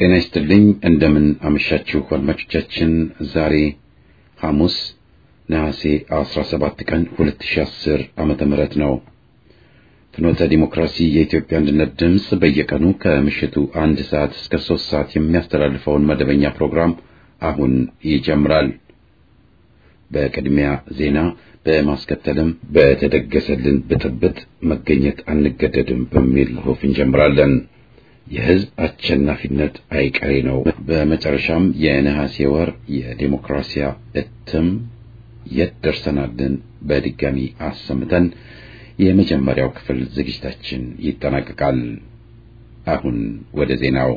ጤና ይስጥልኝ። እንደምን አመሻችሁ አድማጮቻችን። ዛሬ ሐሙስ ነሐሴ 17 ቀን 2010 ዓመተ ምህረት ነው። ፍኖተ ዲሞክራሲ የኢትዮጵያ አንድነት ድምፅ በየቀኑ ከምሽቱ አንድ ሰዓት እስከ ሶስት ሰዓት የሚያስተላልፈውን መደበኛ ፕሮግራም አሁን ይጀምራል። በቅድሚያ ዜና በማስከተልም በተደገሰልን ብጥብጥ መገኘት አንገደድም በሚል ጽሑፍ እንጀምራለን። የሕዝብ አሸናፊነት አይቀሬ ነው። በመጨረሻም የነሐሴ ወር የዴሞክራሲያ እትም የት ደርሰናልን በድጋሚ አሰምተን የመጀመሪያው ክፍል ዝግጅታችን ይጠናቀቃል። አሁን ወደ ዜናው።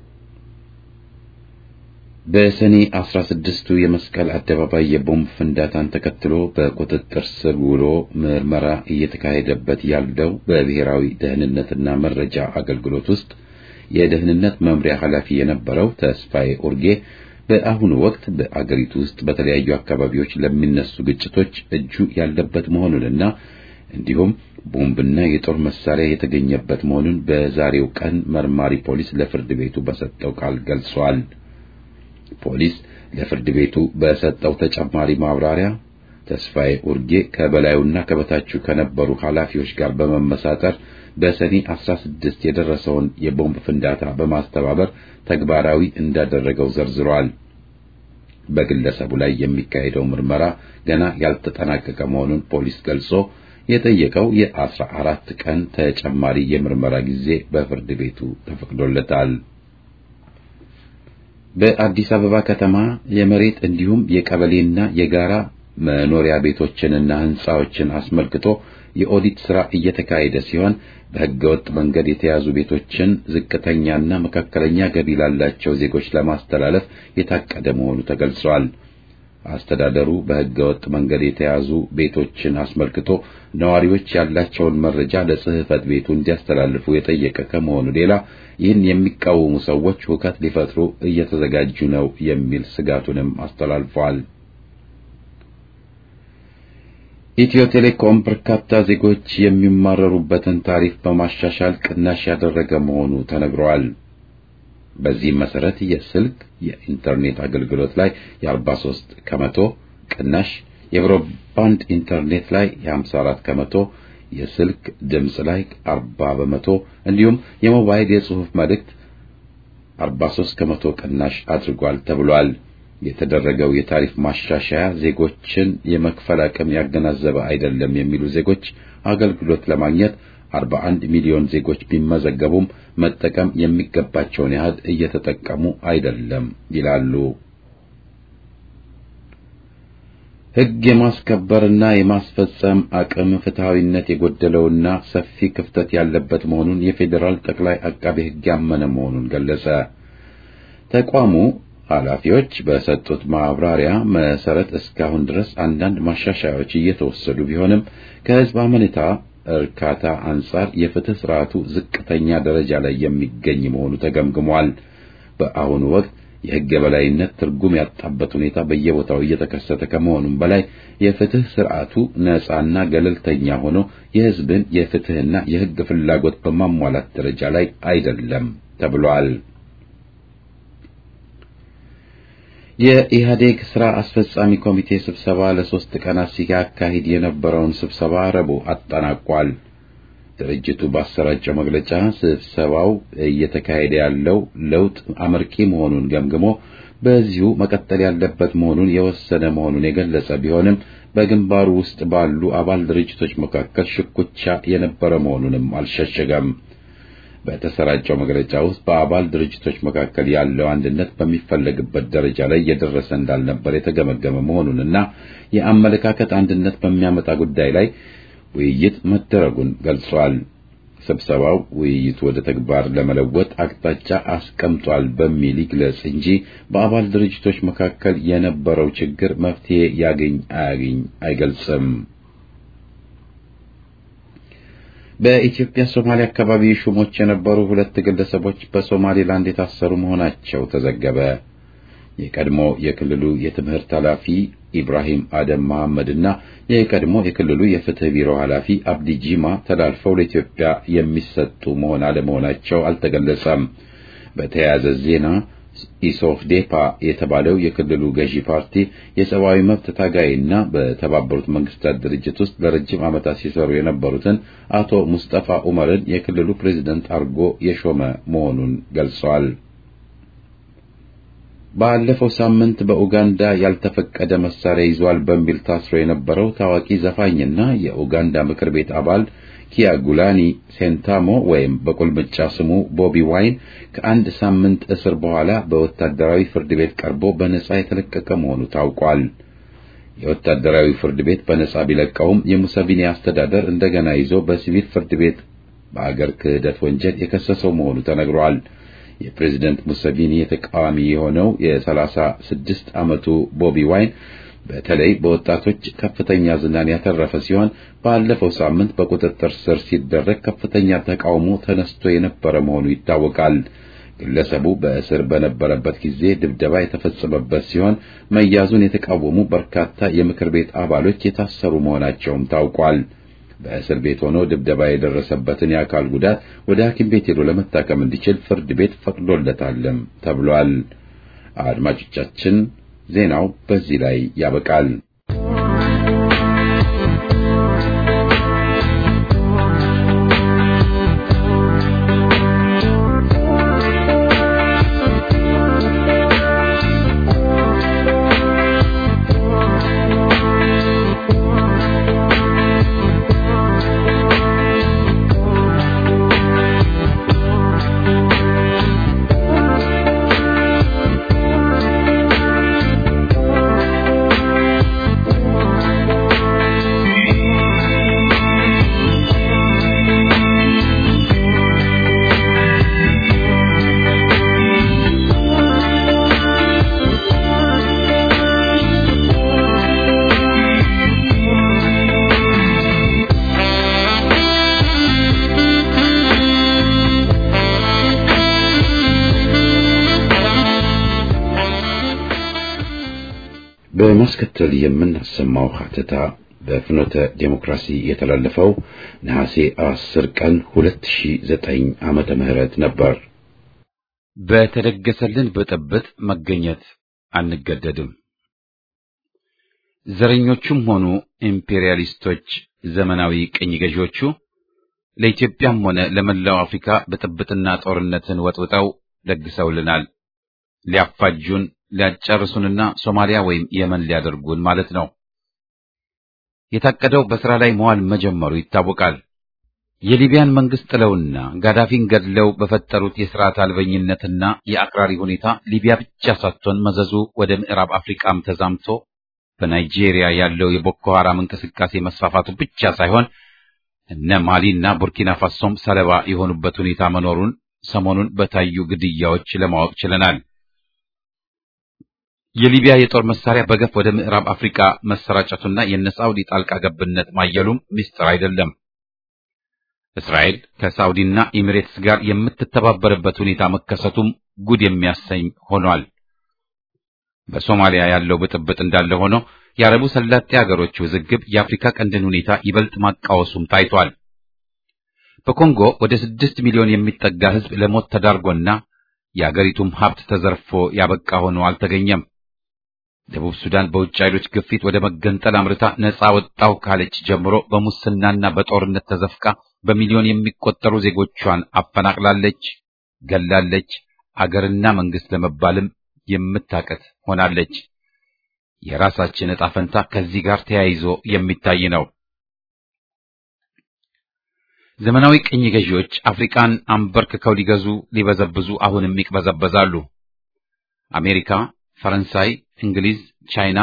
በሰኔ አስራ ስድስቱ የመስቀል አደባባይ የቦምብ ፍንዳታን ተከትሎ በቁጥጥር ስር ውሎ ምርመራ እየተካሄደበት ያለው በብሔራዊ ደህንነትና መረጃ አገልግሎት ውስጥ የደህንነት መምሪያ ኃላፊ የነበረው ተስፋዬ ኡርጌ በአሁኑ ወቅት በአገሪቱ ውስጥ በተለያዩ አካባቢዎች ለሚነሱ ግጭቶች እጁ ያለበት መሆኑንና እንዲሁም ቦምብና የጦር መሳሪያ የተገኘበት መሆኑን በዛሬው ቀን መርማሪ ፖሊስ ለፍርድ ቤቱ በሰጠው ቃል ገልጿል። ፖሊስ ለፍርድ ቤቱ በሰጠው ተጨማሪ ማብራሪያ ተስፋዬ ኡርጌ ከበላዩና ከበታቹ ከነበሩ ኃላፊዎች ጋር በመመሳጠር በሰኔ 16 የደረሰውን የቦምብ ፍንዳታ በማስተባበር ተግባራዊ እንዳደረገው ዘርዝሯል። በግለሰቡ ላይ የሚካሄደው ምርመራ ገና ያልተጠናቀቀ መሆኑን ፖሊስ ገልጾ የጠየቀው የአስራ አራት ቀን ተጨማሪ የምርመራ ጊዜ በፍርድ ቤቱ ተፈቅዶለታል። በአዲስ አበባ ከተማ የመሬት እንዲሁም የቀበሌና የጋራ መኖሪያ ቤቶችንና ሕንጻዎችን አስመልክቶ የኦዲት ሥራ እየተካሄደ ሲሆን በሕገወጥ መንገድ የተያዙ ቤቶችን ዝቅተኛና መካከለኛ ገቢ ላላቸው ዜጎች ለማስተላለፍ የታቀደ መሆኑ ተገልጿል። አስተዳደሩ በሕገወጥ መንገድ የተያዙ ቤቶችን አስመልክቶ ነዋሪዎች ያላቸውን መረጃ ለጽሕፈት ቤቱ እንዲያስተላልፉ የጠየቀ ከመሆኑ ሌላ ይህን የሚቃወሙ ሰዎች ሁከት ሊፈጥሩ እየተዘጋጁ ነው የሚል ስጋቱንም አስተላልፈዋል። ኢትዮ ቴሌኮም በርካታ ዜጎች የሚማረሩበትን ታሪፍ በማሻሻል ቅናሽ ያደረገ መሆኑ ተነግሯል። በዚህም መሰረት የስልክ የኢንተርኔት አገልግሎት ላይ የ43 ከመቶ ቅናሽ፣ የብሮድባንድ ኢንተርኔት ላይ የ54 ከመቶ፣ የስልክ ድምፅ ላይ 40 በመቶ እንዲሁም የሞባይል የጽሑፍ መልእክት 43 ከመቶ ቅናሽ አድርጓል ተብሏል። የተደረገው የታሪፍ ማሻሻያ ዜጎችን የመክፈል አቅም ያገናዘበ አይደለም የሚሉ ዜጎች አገልግሎት ለማግኘት 41 ሚሊዮን ዜጎች ቢመዘገቡም መጠቀም የሚገባቸውን ያህል እየተጠቀሙ አይደለም ይላሉ። ሕግ የማስከበርና የማስፈጸም አቅም ፍትሐዊነት የጎደለውና ሰፊ ክፍተት ያለበት መሆኑን የፌዴራል ጠቅላይ አቃቤ ሕግ ያመነ መሆኑን ገለጸ። ተቋሙ ኃላፊዎች በሰጡት ማብራሪያ መሰረት እስካሁን ድረስ አንዳንድ ማሻሻያዎች እየተወሰዱ ቢሆንም ከሕዝብ አመኔታ እርካታ አንጻር የፍትህ ስርዓቱ ዝቅተኛ ደረጃ ላይ የሚገኝ መሆኑ ተገምግሟል። በአሁኑ ወቅት የሕግ የበላይነት ትርጉም ያጣበት ሁኔታ በየቦታው እየተከሰተ ከመሆኑም በላይ የፍትህ ስርዓቱ ነፃና ገለልተኛ ሆኖ የሕዝብን የፍትህና የሕግ ፍላጎት በማሟላት ደረጃ ላይ አይደለም ተብሏል። የኢህአዴግ ስራ አስፈጻሚ ኮሚቴ ስብሰባ ለሶስት ቀናት ሲያካሂድ የነበረውን ስብሰባ ረቡዕ አጠናቋል። ድርጅቱ ባሰራጨው መግለጫ ስብሰባው እየተካሄደ ያለው ለውጥ አመርቂ መሆኑን ገምግሞ በዚሁ መቀጠል ያለበት መሆኑን የወሰነ መሆኑን የገለጸ ቢሆንም በግንባሩ ውስጥ ባሉ አባል ድርጅቶች መካከል ሽኩቻ የነበረ መሆኑንም አልሸሸገም። በተሰራጨው መግለጫ ውስጥ በአባል ድርጅቶች መካከል ያለው አንድነት በሚፈለግበት ደረጃ ላይ እየደረሰ እንዳልነበር የተገመገመ መሆኑንና የአመለካከት አንድነት በሚያመጣ ጉዳይ ላይ ውይይት መደረጉን ገልጿል። ስብሰባው ውይይቱ ወደ ተግባር ለመለወጥ አቅጣጫ አስቀምጧል በሚል ይግለጽ እንጂ በአባል ድርጅቶች መካከል የነበረው ችግር መፍትሄ ያገኝ አያገኝ አይገልጽም። በኢትዮጵያ ሶማሌ አካባቢ ሹሞች የነበሩ ሁለት ግለሰቦች በሶማሌላንድ የታሰሩ መሆናቸው ተዘገበ። የቀድሞ የክልሉ የትምህርት ኃላፊ ኢብራሂም አደም መሐመድና የቀድሞ የክልሉ የፍትህ ቢሮ ኃላፊ አብዲ ጂማ ተላልፈው ለኢትዮጵያ የሚሰጡ መሆን አለመሆናቸው አልተገለጸም። በተያያዘ ዜና ኢሶፍዴፓ የተባለው የክልሉ ገዢ ፓርቲ የሰብአዊ መብት ታጋይና በተባበሩት መንግስታት ድርጅት ውስጥ ለረጅም ዓመታት ሲሰሩ የነበሩትን አቶ ሙስጠፋ ዑመርን የክልሉ ፕሬዝደንት አድርጎ የሾመ መሆኑን ገልጸዋል። ባለፈው ሳምንት በኡጋንዳ ያልተፈቀደ መሳሪያ ይዟል በሚል ታስሮ የነበረው ታዋቂ ዘፋኝና የኡጋንዳ ምክር ቤት አባል ኪያጉላኒ ሴንታሞ ወይም በቁልምጫ ስሙ ቦቢ ዋይን ከአንድ ሳምንት እስር በኋላ በወታደራዊ ፍርድ ቤት ቀርቦ በነጻ የተለቀቀ መሆኑ ታውቋል። የወታደራዊ ፍርድ ቤት በነጻ ቢለቀውም የሙሰቪኒ አስተዳደር እንደገና ይዞ በሲቪል ፍርድ ቤት በአገር ክህደት ወንጀል የከሰሰው መሆኑ ተነግሯል። የፕሬዝደንት ሙሰቪኒ ተቃዋሚ የሆነው የሰላሳ ስድስት ዓመቱ ቦቢ ዋይን በተለይ በወጣቶች ከፍተኛ ዝናን ያተረፈ ሲሆን ባለፈው ሳምንት በቁጥጥር ስር ሲደረግ ከፍተኛ ተቃውሞ ተነስቶ የነበረ መሆኑ ይታወቃል። ግለሰቡ በእስር በነበረበት ጊዜ ድብደባ የተፈጸመበት ሲሆን መያዙን የተቃወሙ በርካታ የምክር ቤት አባሎች የታሰሩ መሆናቸውም ታውቋል። በእስር ቤት ሆኖ ድብደባ የደረሰበትን የአካል ጉዳት ወደ ሐኪም ቤት ሄዶ ለመታከም እንዲችል ፍርድ ቤት ፈቅዶለታልም ተብሏል። አድማጮቻችን ዜናው በዚህ ላይ ያበቃል። በማስከተል የምናሰማው ሀተታ በፍኖተ ዴሞክራሲ የተላለፈው ነሐሴ 10 ቀን 2009 ዓመተ ምህረት ነበር። በተደገሰልን ብጥብጥ መገኘት አንገደድም። ዘረኞቹም ሆኑ ኢምፔሪያሊስቶች፣ ዘመናዊ ቅኝ ገዢዎቹ ለኢትዮጵያም ሆነ ለመላው አፍሪካ ብጥብጥና ጦርነትን ወጥውጠው ለግሰውልናል። ሊያፋጁን ሊያጨርሱንና ሶማሊያ ወይም የመን ሊያደርጉን ማለት ነው። የታቀደው በሥራ ላይ መዋል መጀመሩ ይታወቃል። የሊቢያን መንግስት ጥለውና ጋዳፊን ገድለው በፈጠሩት የሥርዓት አልበኝነትና የአክራሪ ሁኔታ ሊቢያ ብቻ ሳትሆን መዘዙ ወደ ምዕራብ አፍሪካም ተዛምቶ በናይጄሪያ ያለው የቦኮ ሐራም እንቅስቃሴ መስፋፋቱ ብቻ ሳይሆን እነ ማሊና ቡርኪና ፋሶም ሰለባ የሆኑበት ሁኔታ መኖሩን ሰሞኑን በታዩ ግድያዎች ለማወቅ ችለናል። የሊቢያ የጦር መሳሪያ በገፍ ወደ ምዕራብ አፍሪካ መሰራጨቱና የነ ሳውዲ ጣልቃ ገብነት ማየሉም ምስጢር አይደለም። እስራኤል ከሳውዲና ኤሚሬትስ ጋር የምትተባበርበት ሁኔታ መከሰቱም ጉድ የሚያሰኝ ሆኗል። በሶማሊያ ያለው ብጥብጥ እንዳለ ሆኖ የአረቡ ሰላጤ ሀገሮች ውዝግብ የአፍሪካ ቀንድን ሁኔታ ይበልጥ ማቃወሱም ታይቷል። በኮንጎ ወደ ስድስት ሚሊዮን የሚጠጋ ሕዝብ ለሞት ተዳርጎና የአገሪቱም ሀብት ተዘርፎ ያበቃ ሆኖ አልተገኘም። ደቡብ ሱዳን በውጭ ኃይሎች ግፊት ወደ መገንጠል አምርታ ነጻ ወጣው ካለች ጀምሮ በሙስናና በጦርነት ተዘፍቃ በሚሊዮን የሚቆጠሩ ዜጎቿን አፈናቅላለች፣ ገላለች። አገርና መንግስት ለመባልም የምታቀት ሆናለች። የራሳችን ዕጣ ፈንታ ከዚህ ጋር ተያይዞ የሚታይ ነው። ዘመናዊ ቅኝ ገዢዎች አፍሪካን አንበርክከው ሊገዙ ሊበዘብዙ አሁንም ይቅበዘበዛሉ። አሜሪካ፣ ፈረንሳይ፣ እንግሊዝ፣ ቻይና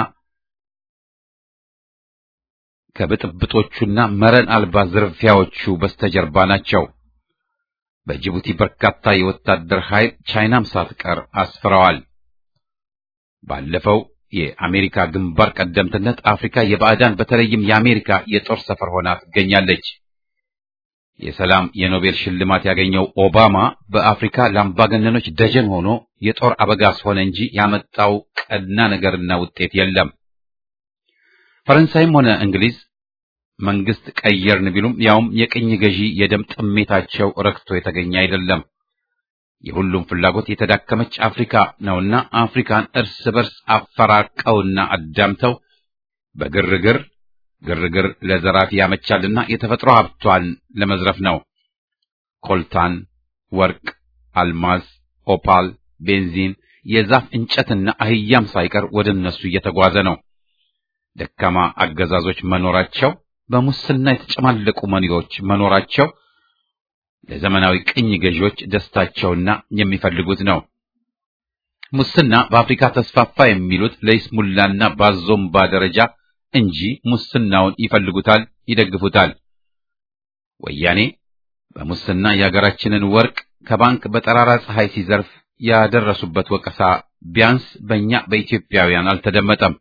ከብጥብጦቹና መረን አልባ ዝርፊያዎቹ በስተጀርባ ናቸው። በጅቡቲ በርካታ የወታደር ኃይል ቻይናም ሳትቀር አስፍረዋል። ባለፈው የአሜሪካ ግንባር ቀደምትነት አፍሪካ የባዕዳን በተለይም የአሜሪካ የጦር ሰፈር ሆና ትገኛለች። የሰላም የኖቤል ሽልማት ያገኘው ኦባማ በአፍሪካ ለአምባገነኖች ደጀን ሆኖ የጦር አበጋዝ ሆነ እንጂ ያመጣው ቀና ነገርና ውጤት የለም። ፈረንሳይም ሆነ እንግሊዝ መንግስት ቀየርን ቢሉም ያውም የቅኝ ገዢ የደም ጥሜታቸው ረክቶ የተገኘ አይደለም። የሁሉም ፍላጎት የተዳከመች አፍሪካ ነውና አፍሪካን እርስ በርስ አፈራቀውና አዳምተው በግርግር ግርግር ለዘራፊ ያመቻልና የተፈጥሮ ሀብቷን ለመዝረፍ ነው። ኮልታን፣ ወርቅ፣ አልማዝ፣ ኦፓል፣ ቤንዚን፣ የዛፍ እንጨትና አህያም ሳይቀር ወደ እነሱ እየተጓዘ ነው። ደካማ አገዛዞች መኖራቸው፣ በሙስና የተጨማለቁ መሪዎች መኖራቸው ለዘመናዊ ቅኝ ገዢዎች ደስታቸውና የሚፈልጉት ነው። ሙስና በአፍሪካ ተስፋፋ የሚሉት ለይስሙላና ባዞምባ ደረጃ እንጂ ሙስናውን ይፈልጉታል፣ ይደግፉታል። ወያኔ በሙስና የሀገራችንን ወርቅ ከባንክ በጠራራ ፀሐይ ሲዘርፍ ያደረሱበት ወቀሳ ቢያንስ በእኛ በኢትዮጵያውያን አልተደመጠም።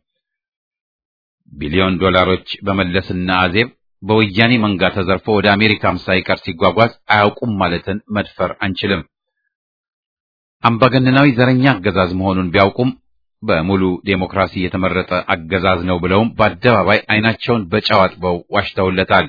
ቢሊዮን ዶላሮች በመለስና አዜብ በወያኔ መንጋ ተዘርፎ ወደ አሜሪካም ሳይቀር ሲጓጓዝ አያውቁም ማለትን መድፈር አንችልም። አምባገነናዊ ዘረኛ አገዛዝ መሆኑን ቢያውቁም በሙሉ ዴሞክራሲ የተመረጠ አገዛዝ ነው ብለውም በአደባባይ ዓይናቸውን በጨው አጥበው ዋሽተውለታል።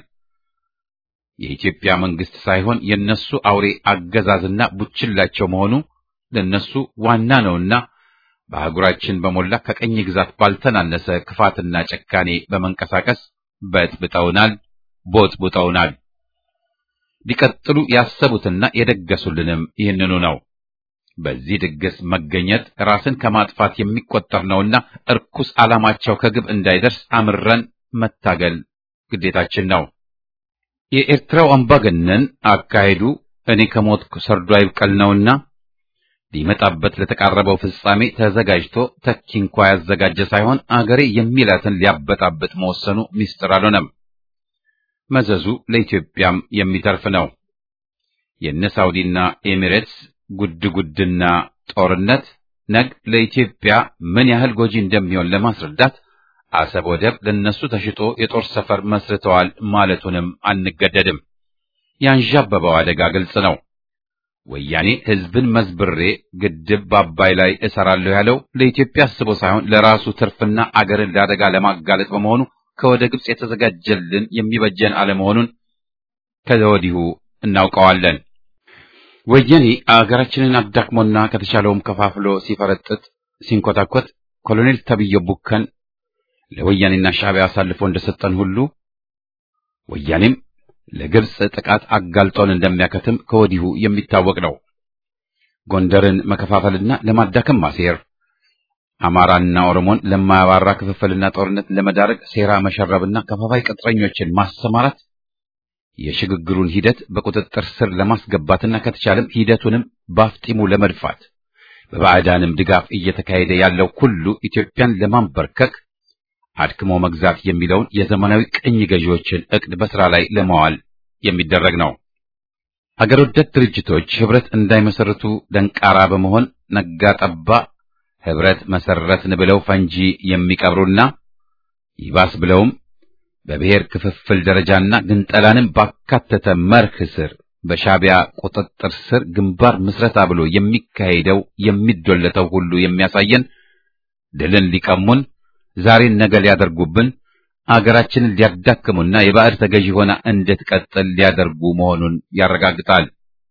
የኢትዮጵያ መንግስት ሳይሆን የነሱ አውሬ አገዛዝና ቡችላቸው መሆኑ ለነሱ ዋና ነውና በአህጉራችን በሞላ ከቀኝ ግዛት ባልተናነሰ ክፋትና ጨካኔ በመንቀሳቀስ በጥብጠውናል፣ ቦጥቡጠውናል። ሊቀጥሉ ያሰቡትና የደገሱልንም ይህንኑ ነው። በዚህ ድግስ መገኘት ራስን ከማጥፋት የሚቆጠር ነውና እርኩስ ዓላማቸው ከግብ እንዳይደርስ አምረን መታገል ግዴታችን ነው። የኤርትራው አምባገነን አካሄዱ እኔ ከሞትኩ ሰርዶ አይብቀል ነውና ሊመጣበት ለተቃረበው ፍጻሜ ተዘጋጅቶ ተኪ እንኳ ያዘጋጀ ሳይሆን አገሬ የሚላትን ሊያበጣብጥ መወሰኑ ሚስጥር አልሆነም። መዘዙ ለኢትዮጵያም የሚተርፍ ነው። የነ ሳውዲና ኤሚሬትስ ጉድ ጉድና ጦርነት ነግ ለኢትዮጵያ ምን ያህል ጎጂ እንደሚሆን ለማስረዳት አሰብ ወደብ ለነሱ ተሽጦ የጦር ሰፈር መስርተዋል ማለቱንም አንገደድም። ያንዣበበው አደጋ ግልጽ ነው። ወያኔ ሕዝብን መዝብሬ ግድብ በአባይ ላይ እሰራለሁ ያለው ለኢትዮጵያ አስቦ ሳይሆን ለራሱ ትርፍና አገርን ለአደጋ ለማጋለጥ በመሆኑ ከወደ ግብጽ የተዘጋጀልን የሚበጀን አለመሆኑን ከወዲሁ እናውቀዋለን። ወያኔ አገራችንን አዳክሞና ከተቻለውም ከፋፍሎ ሲፈረጥጥ ሲንኮታኮት ኮሎኔል ተብዬው ቡከን ለወያኔና ሻዕቢያ አሳልፎ እንደሰጠን ሁሉ ወያኔም ለግብጽ ጥቃት አጋልጦን እንደሚያከትም ከወዲሁ የሚታወቅ ነው። ጎንደርን መከፋፈልና ለማዳከም ማሴር፣ አማራና ኦሮሞን ለማያባራ ክፍፍልና ጦርነት ለመዳረግ ሴራ መሸረብና ከፋፋይ ቅጥረኞችን ማሰማራት የሽግግሩን ሂደት በቁጥጥር ስር ለማስገባትና ከተቻለም ሂደቱንም ባፍጢሙ ለመድፋት በባዕዳንም ድጋፍ እየተካሄደ ያለው ሁሉ ኢትዮጵያን ለማንበርከክ አድክሞ መግዛት የሚለውን የዘመናዊ ቅኝ ገዢዎችን ዕቅድ በሥራ ላይ ለማዋል የሚደረግ ነው። አገር ወዳድ ድርጅቶች ኅብረት እንዳይመሰርቱ ደንቃራ በመሆን ነጋ ጠባ ኅብረት መሰረትን ብለው ፈንጂ የሚቀብሩና ይባስ ብለውም በብሔር ክፍፍል ደረጃና ግንጠላንም ባካተተ መርህ ስር በሻዕቢያ ቁጥጥር ስር ግንባር ምስረታ ብሎ የሚካሄደው የሚዶለተው ሁሉ የሚያሳየን ድልን ሊቀሙን ዛሬን ነገ ሊያደርጉብን አገራችንን ሊያዳክሙና የባዕድ ተገዢ ሆና እንድትቀጥል ሊያደርጉ መሆኑን ያረጋግጣል።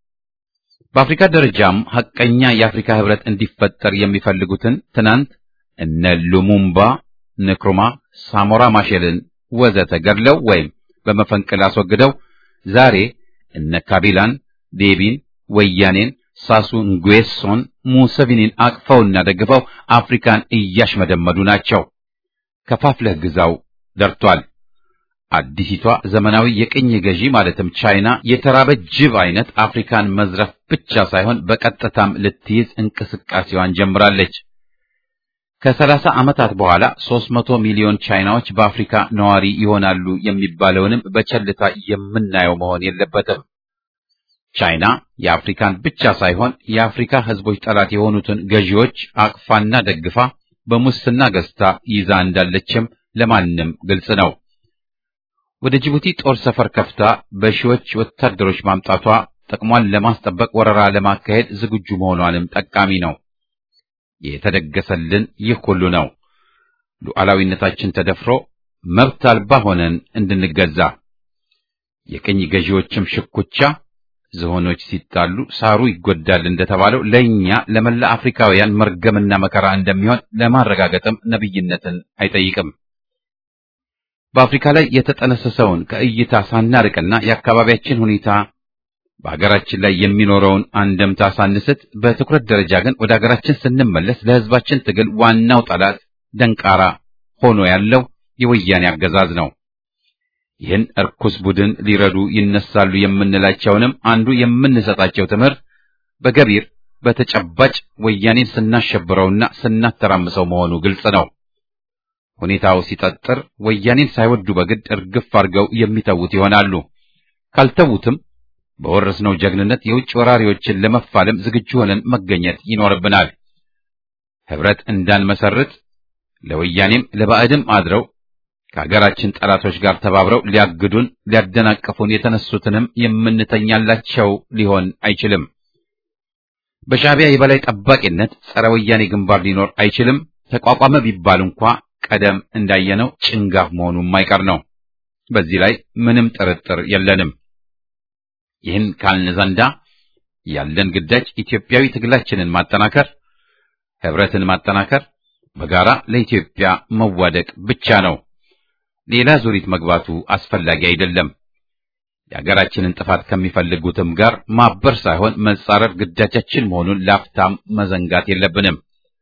በአፍሪካ ደረጃም ሐቀኛ የአፍሪካ ህብረት እንዲፈጠር የሚፈልጉትን ትናንት እነ ሉሙምባ፣ ንክሩማ፣ ሳሞራ ማሼልን ወዘተ ገድለው ወይም በመፈንቅል አስወግደው ዛሬ እነ ካቢላን፣ ዴቢን፣ ወያኔን፣ ሳሱ ንጉዌሶን፣ ሙሰቪኒን አቅፈውና ደግፈው አፍሪካን እያሽመደመዱ ናቸው። ከፋፍለህ ግዛው ደርቷል። አዲሲቷ ዘመናዊ የቅኝ ገዢ ማለትም ቻይና የተራበ ጅብ አይነት አፍሪካን መዝረፍ ብቻ ሳይሆን በቀጥታም ልትይዝ እንቅስቃሴዋን ጀምራለች። ከሰላሳ ዓመታት በኋላ 300 ሚሊዮን ቻይናዎች በአፍሪካ ነዋሪ ይሆናሉ የሚባለውንም በቸልታ የምናየው መሆን የለበትም። ቻይና የአፍሪካን ብቻ ሳይሆን የአፍሪካ ሕዝቦች ጠላት የሆኑትን ገዢዎች አቅፋና ደግፋ በሙስና ገዝታ ይዛ እንዳለችም ለማንም ግልጽ ነው። ወደ ጅቡቲ ጦር ሰፈር ከፍታ በሺዎች ወታደሮች ማምጣቷ ጥቅሟን ለማስጠበቅ ወረራ ለማካሄድ ዝግጁ መሆኗንም ጠቃሚ ነው። የተደገሰልን ይህ ሁሉ ነው። ሉዓላዊነታችን ተደፍሮ መብት አልባ ሆነን እንድንገዛ የቅኝ ገዢዎችም ሽኩቻ ዝሆኖች ሲጣሉ ሳሩ ይጎዳል እንደተባለው ለእኛ ለመላ አፍሪካውያን መርገምና መከራ እንደሚሆን ለማረጋገጥም ነብይነትን አይጠይቅም። በአፍሪካ ላይ የተጠነሰሰውን ከእይታ ሳናርቅና የአካባቢያችን ሁኔታ በአገራችን ላይ የሚኖረውን አንደምታ ሳንስት በትኩረት ደረጃ ግን ወደ አገራችን ስንመለስ ለሕዝባችን ትግል ዋናው ጠላት ደንቃራ ሆኖ ያለው የወያኔ አገዛዝ ነው። ይህን እርኩስ ቡድን ሊረዱ ይነሳሉ የምንላቸውንም አንዱ የምንሰጣቸው ትምህርት በገቢር በተጨባጭ ወያኔን ስናሸብረውና ስናተራምሰው መሆኑ ግልጽ ነው። ሁኔታው ሲጠጥር ወያኔን ሳይወዱ በግድ እርግፍ አድርገው የሚተዉት ይሆናሉ። ካልተዉትም በወረስነው ጀግንነት የውጭ ወራሪዎችን ለመፋለም ዝግጁ ሆነን መገኘት ይኖርብናል። ህብረት እንዳንመሰርት ለወያኔም ለባዕድም አድረው ከሀገራችን ጠላቶች ጋር ተባብረው ሊያግዱን ሊያደናቅፉን የተነሱትንም የምንተኛላቸው ሊሆን አይችልም። በሻዕቢያ የበላይ ጠባቂነት ጸረ ወያኔ ግንባር ሊኖር አይችልም። ተቋቋመ ቢባል እንኳ ቀደም እንዳየነው ጭንጋፍ መሆኑ የማይቀር ነው። በዚህ ላይ ምንም ጥርጥር የለንም። ይህን ካልን ዘንዳ ያለን ግዳጅ ኢትዮጵያዊ ትግላችንን ማጠናከር፣ ህብረትን ማጠናከር፣ በጋራ ለኢትዮጵያ መዋደቅ ብቻ ነው። ሌላ ዙሪት መግባቱ አስፈላጊ አይደለም። የሀገራችንን ጥፋት ከሚፈልጉትም ጋር ማበር ሳይሆን መጻረር ግዳጃችን መሆኑን ላፍታም መዘንጋት የለብንም።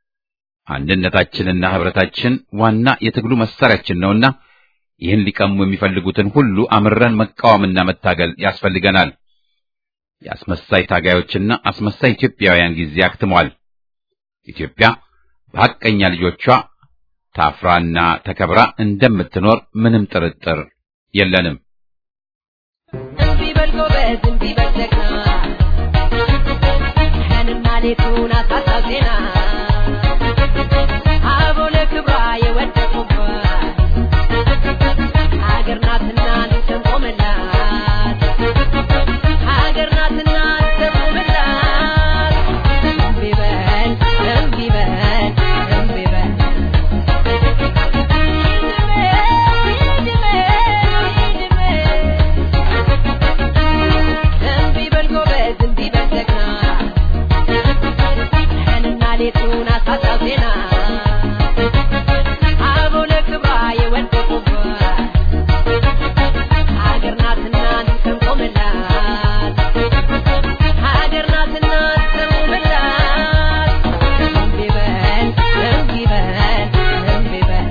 አንድነታችንና ህብረታችን ዋና የትግሉ መሳሪያችን ነውና ይህን ሊቀሙ የሚፈልጉትን ሁሉ አምረን መቃወምና መታገል ያስፈልገናል። የአስመሳይ ታጋዮችና አስመሳይ ኢትዮጵያውያን ጊዜ አክትሟል። ኢትዮጵያ በሐቀኛ ልጆቿ ታፍራና ተከብራ እንደምትኖር ምንም ጥርጥር የለንም። እምቢ በል ጎበዝ፣ እምቢ በል ጀግና፣ ቀንና ሌቱን አሳሳብ ዜና አበው ለክብሯ የወደቁባት ሀገር ናትና እንሰንቆምላት፣ ሀገር ናትና እንሰንቆምላት። እምቢ በል እምቢ በል እምቢ በል እምቢ በል ጎበዝ፣ እምቢ በል ጀግና፣ ቀንና ሌቱን አሳሳብ ዜና አበው ለክብሯ የወደቁባት ሀገር ናትና እንሰንቆምላት፣ ሀገር ናትና እንሰንቆምላት። እምቢ በል እምቢ በል እምቢ በል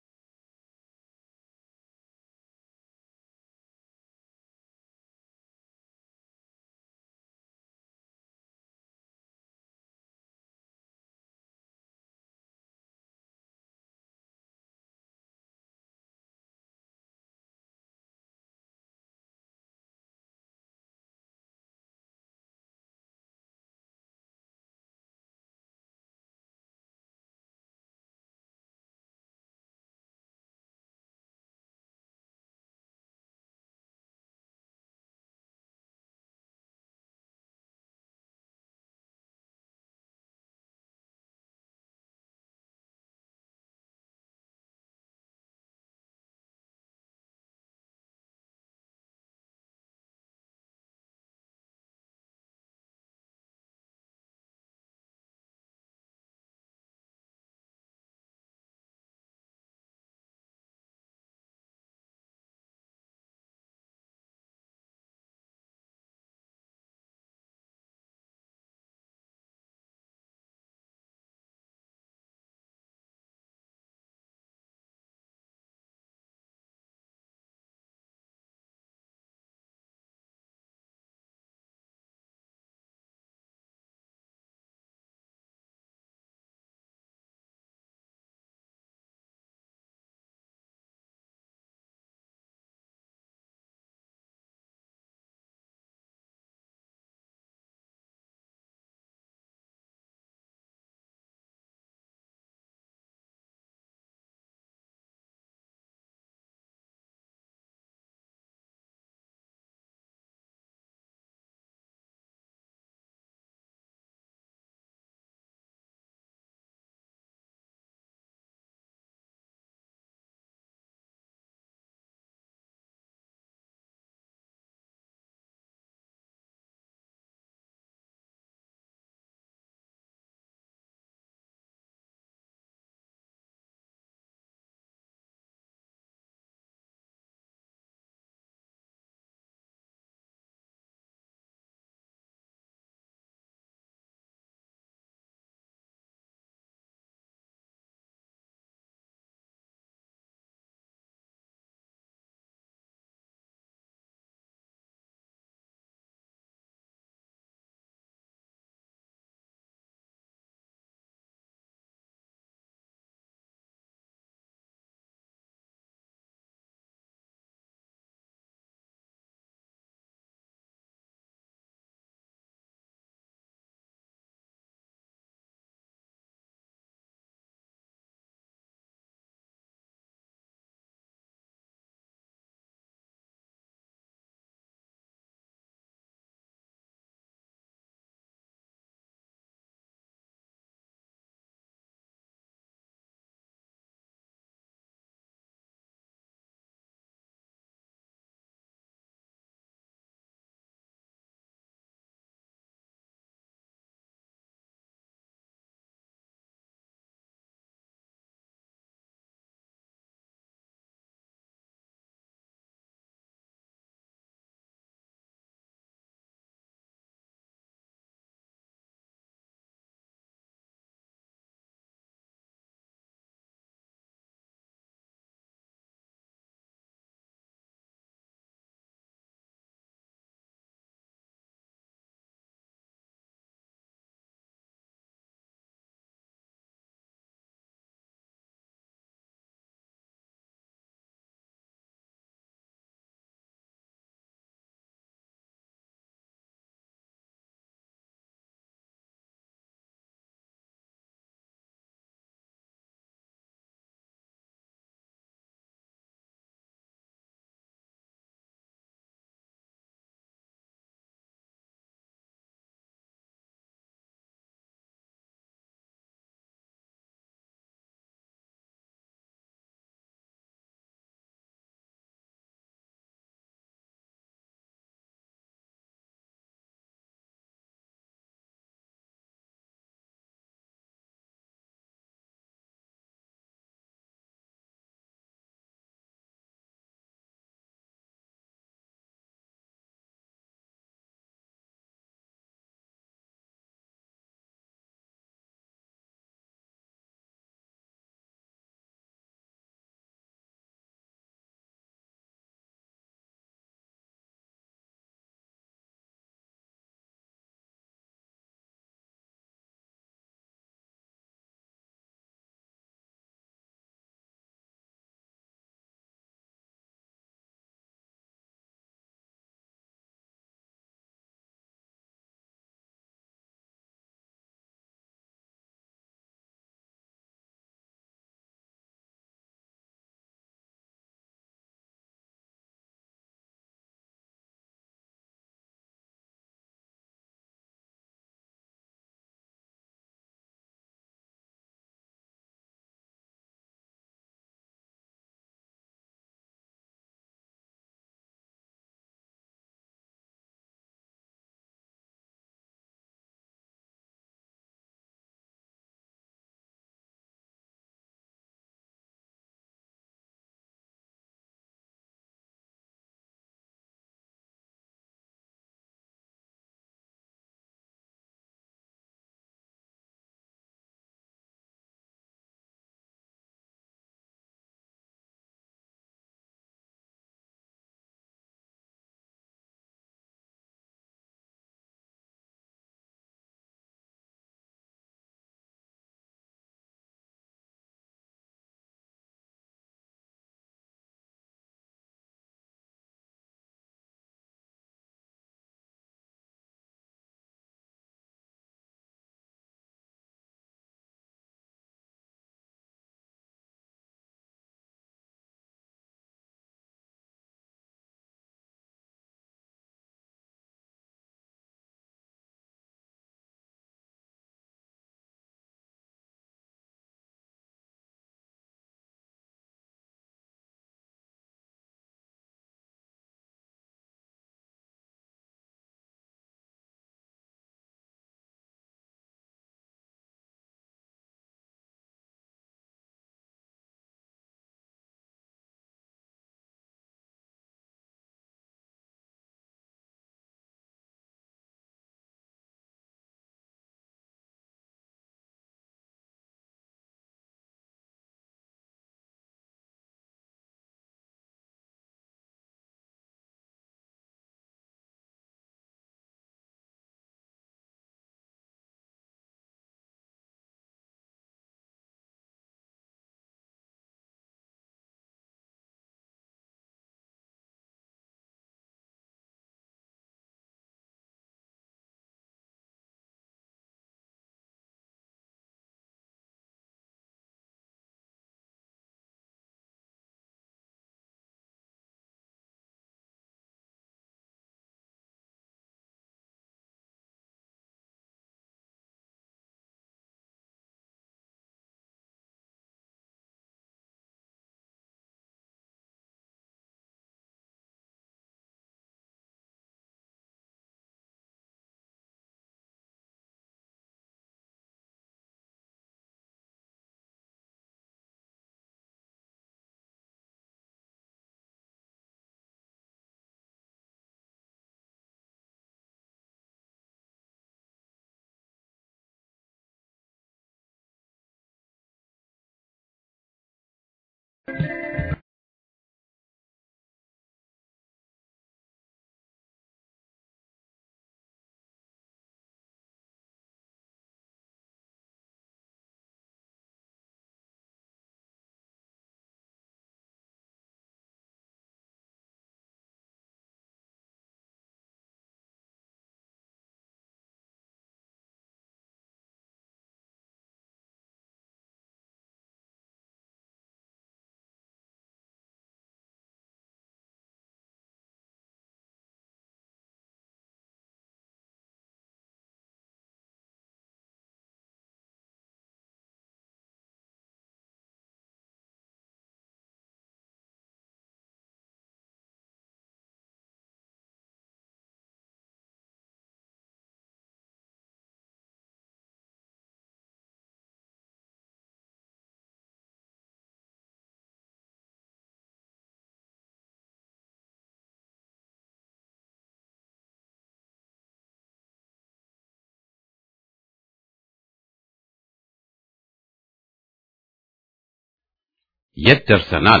የት ደርሰናል?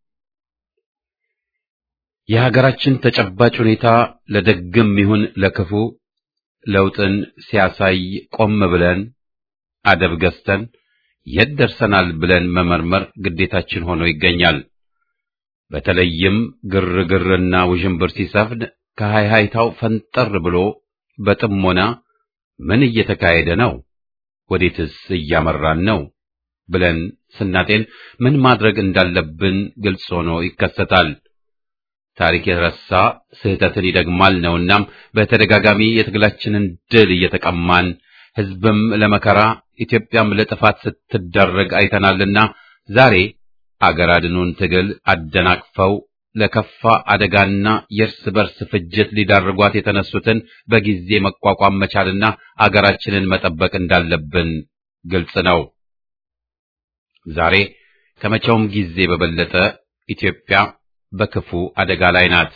የሀገራችን ተጨባጭ ሁኔታ ለደግም ይሁን ለክፉ ለውጥን ሲያሳይ ቆም ብለን አደብ ገዝተን የት ደርሰናል ብለን መመርመር ግዴታችን ሆኖ ይገኛል። በተለይም ግርግርና ውዥንብር ሲሰፍን ከሃይሃይታው ፈንጠር ብሎ በጥሞና ምን እየተካሄደ ነው? ወዴትስ እያመራን ነው? ብለን ስናጤን ምን ማድረግ እንዳለብን ግልጽ ሆኖ ይከሰታል። ታሪክ የረሳ ስህተትን ይደግማል ነውናም በተደጋጋሚ የትግላችንን ድል እየተቀማን ሕዝብም ለመከራ ኢትዮጵያም ለጥፋት ስትዳረግ አይተናልና ዛሬ አገር አድኑን ትግል አደናቅፈው ለከፋ አደጋና የእርስ በርስ ፍጅት ሊዳርጓት የተነሱትን በጊዜ መቋቋም መቻልና አገራችንን መጠበቅ እንዳለብን ግልጽ ነው። ዛሬ ከመቼውም ጊዜ በበለጠ ኢትዮጵያ በክፉ አደጋ ላይ ናት።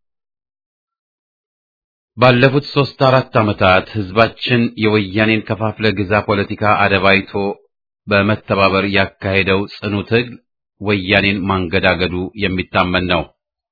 ባለፉት ሦስት አራት ዓመታት ሕዝባችን የወያኔን ከፋፍለ ግዛ ፖለቲካ አደባይቶ በመተባበር ያካሄደው ጽኑ ትግል ወያኔን ማንገዳገዱ የሚታመን ነው።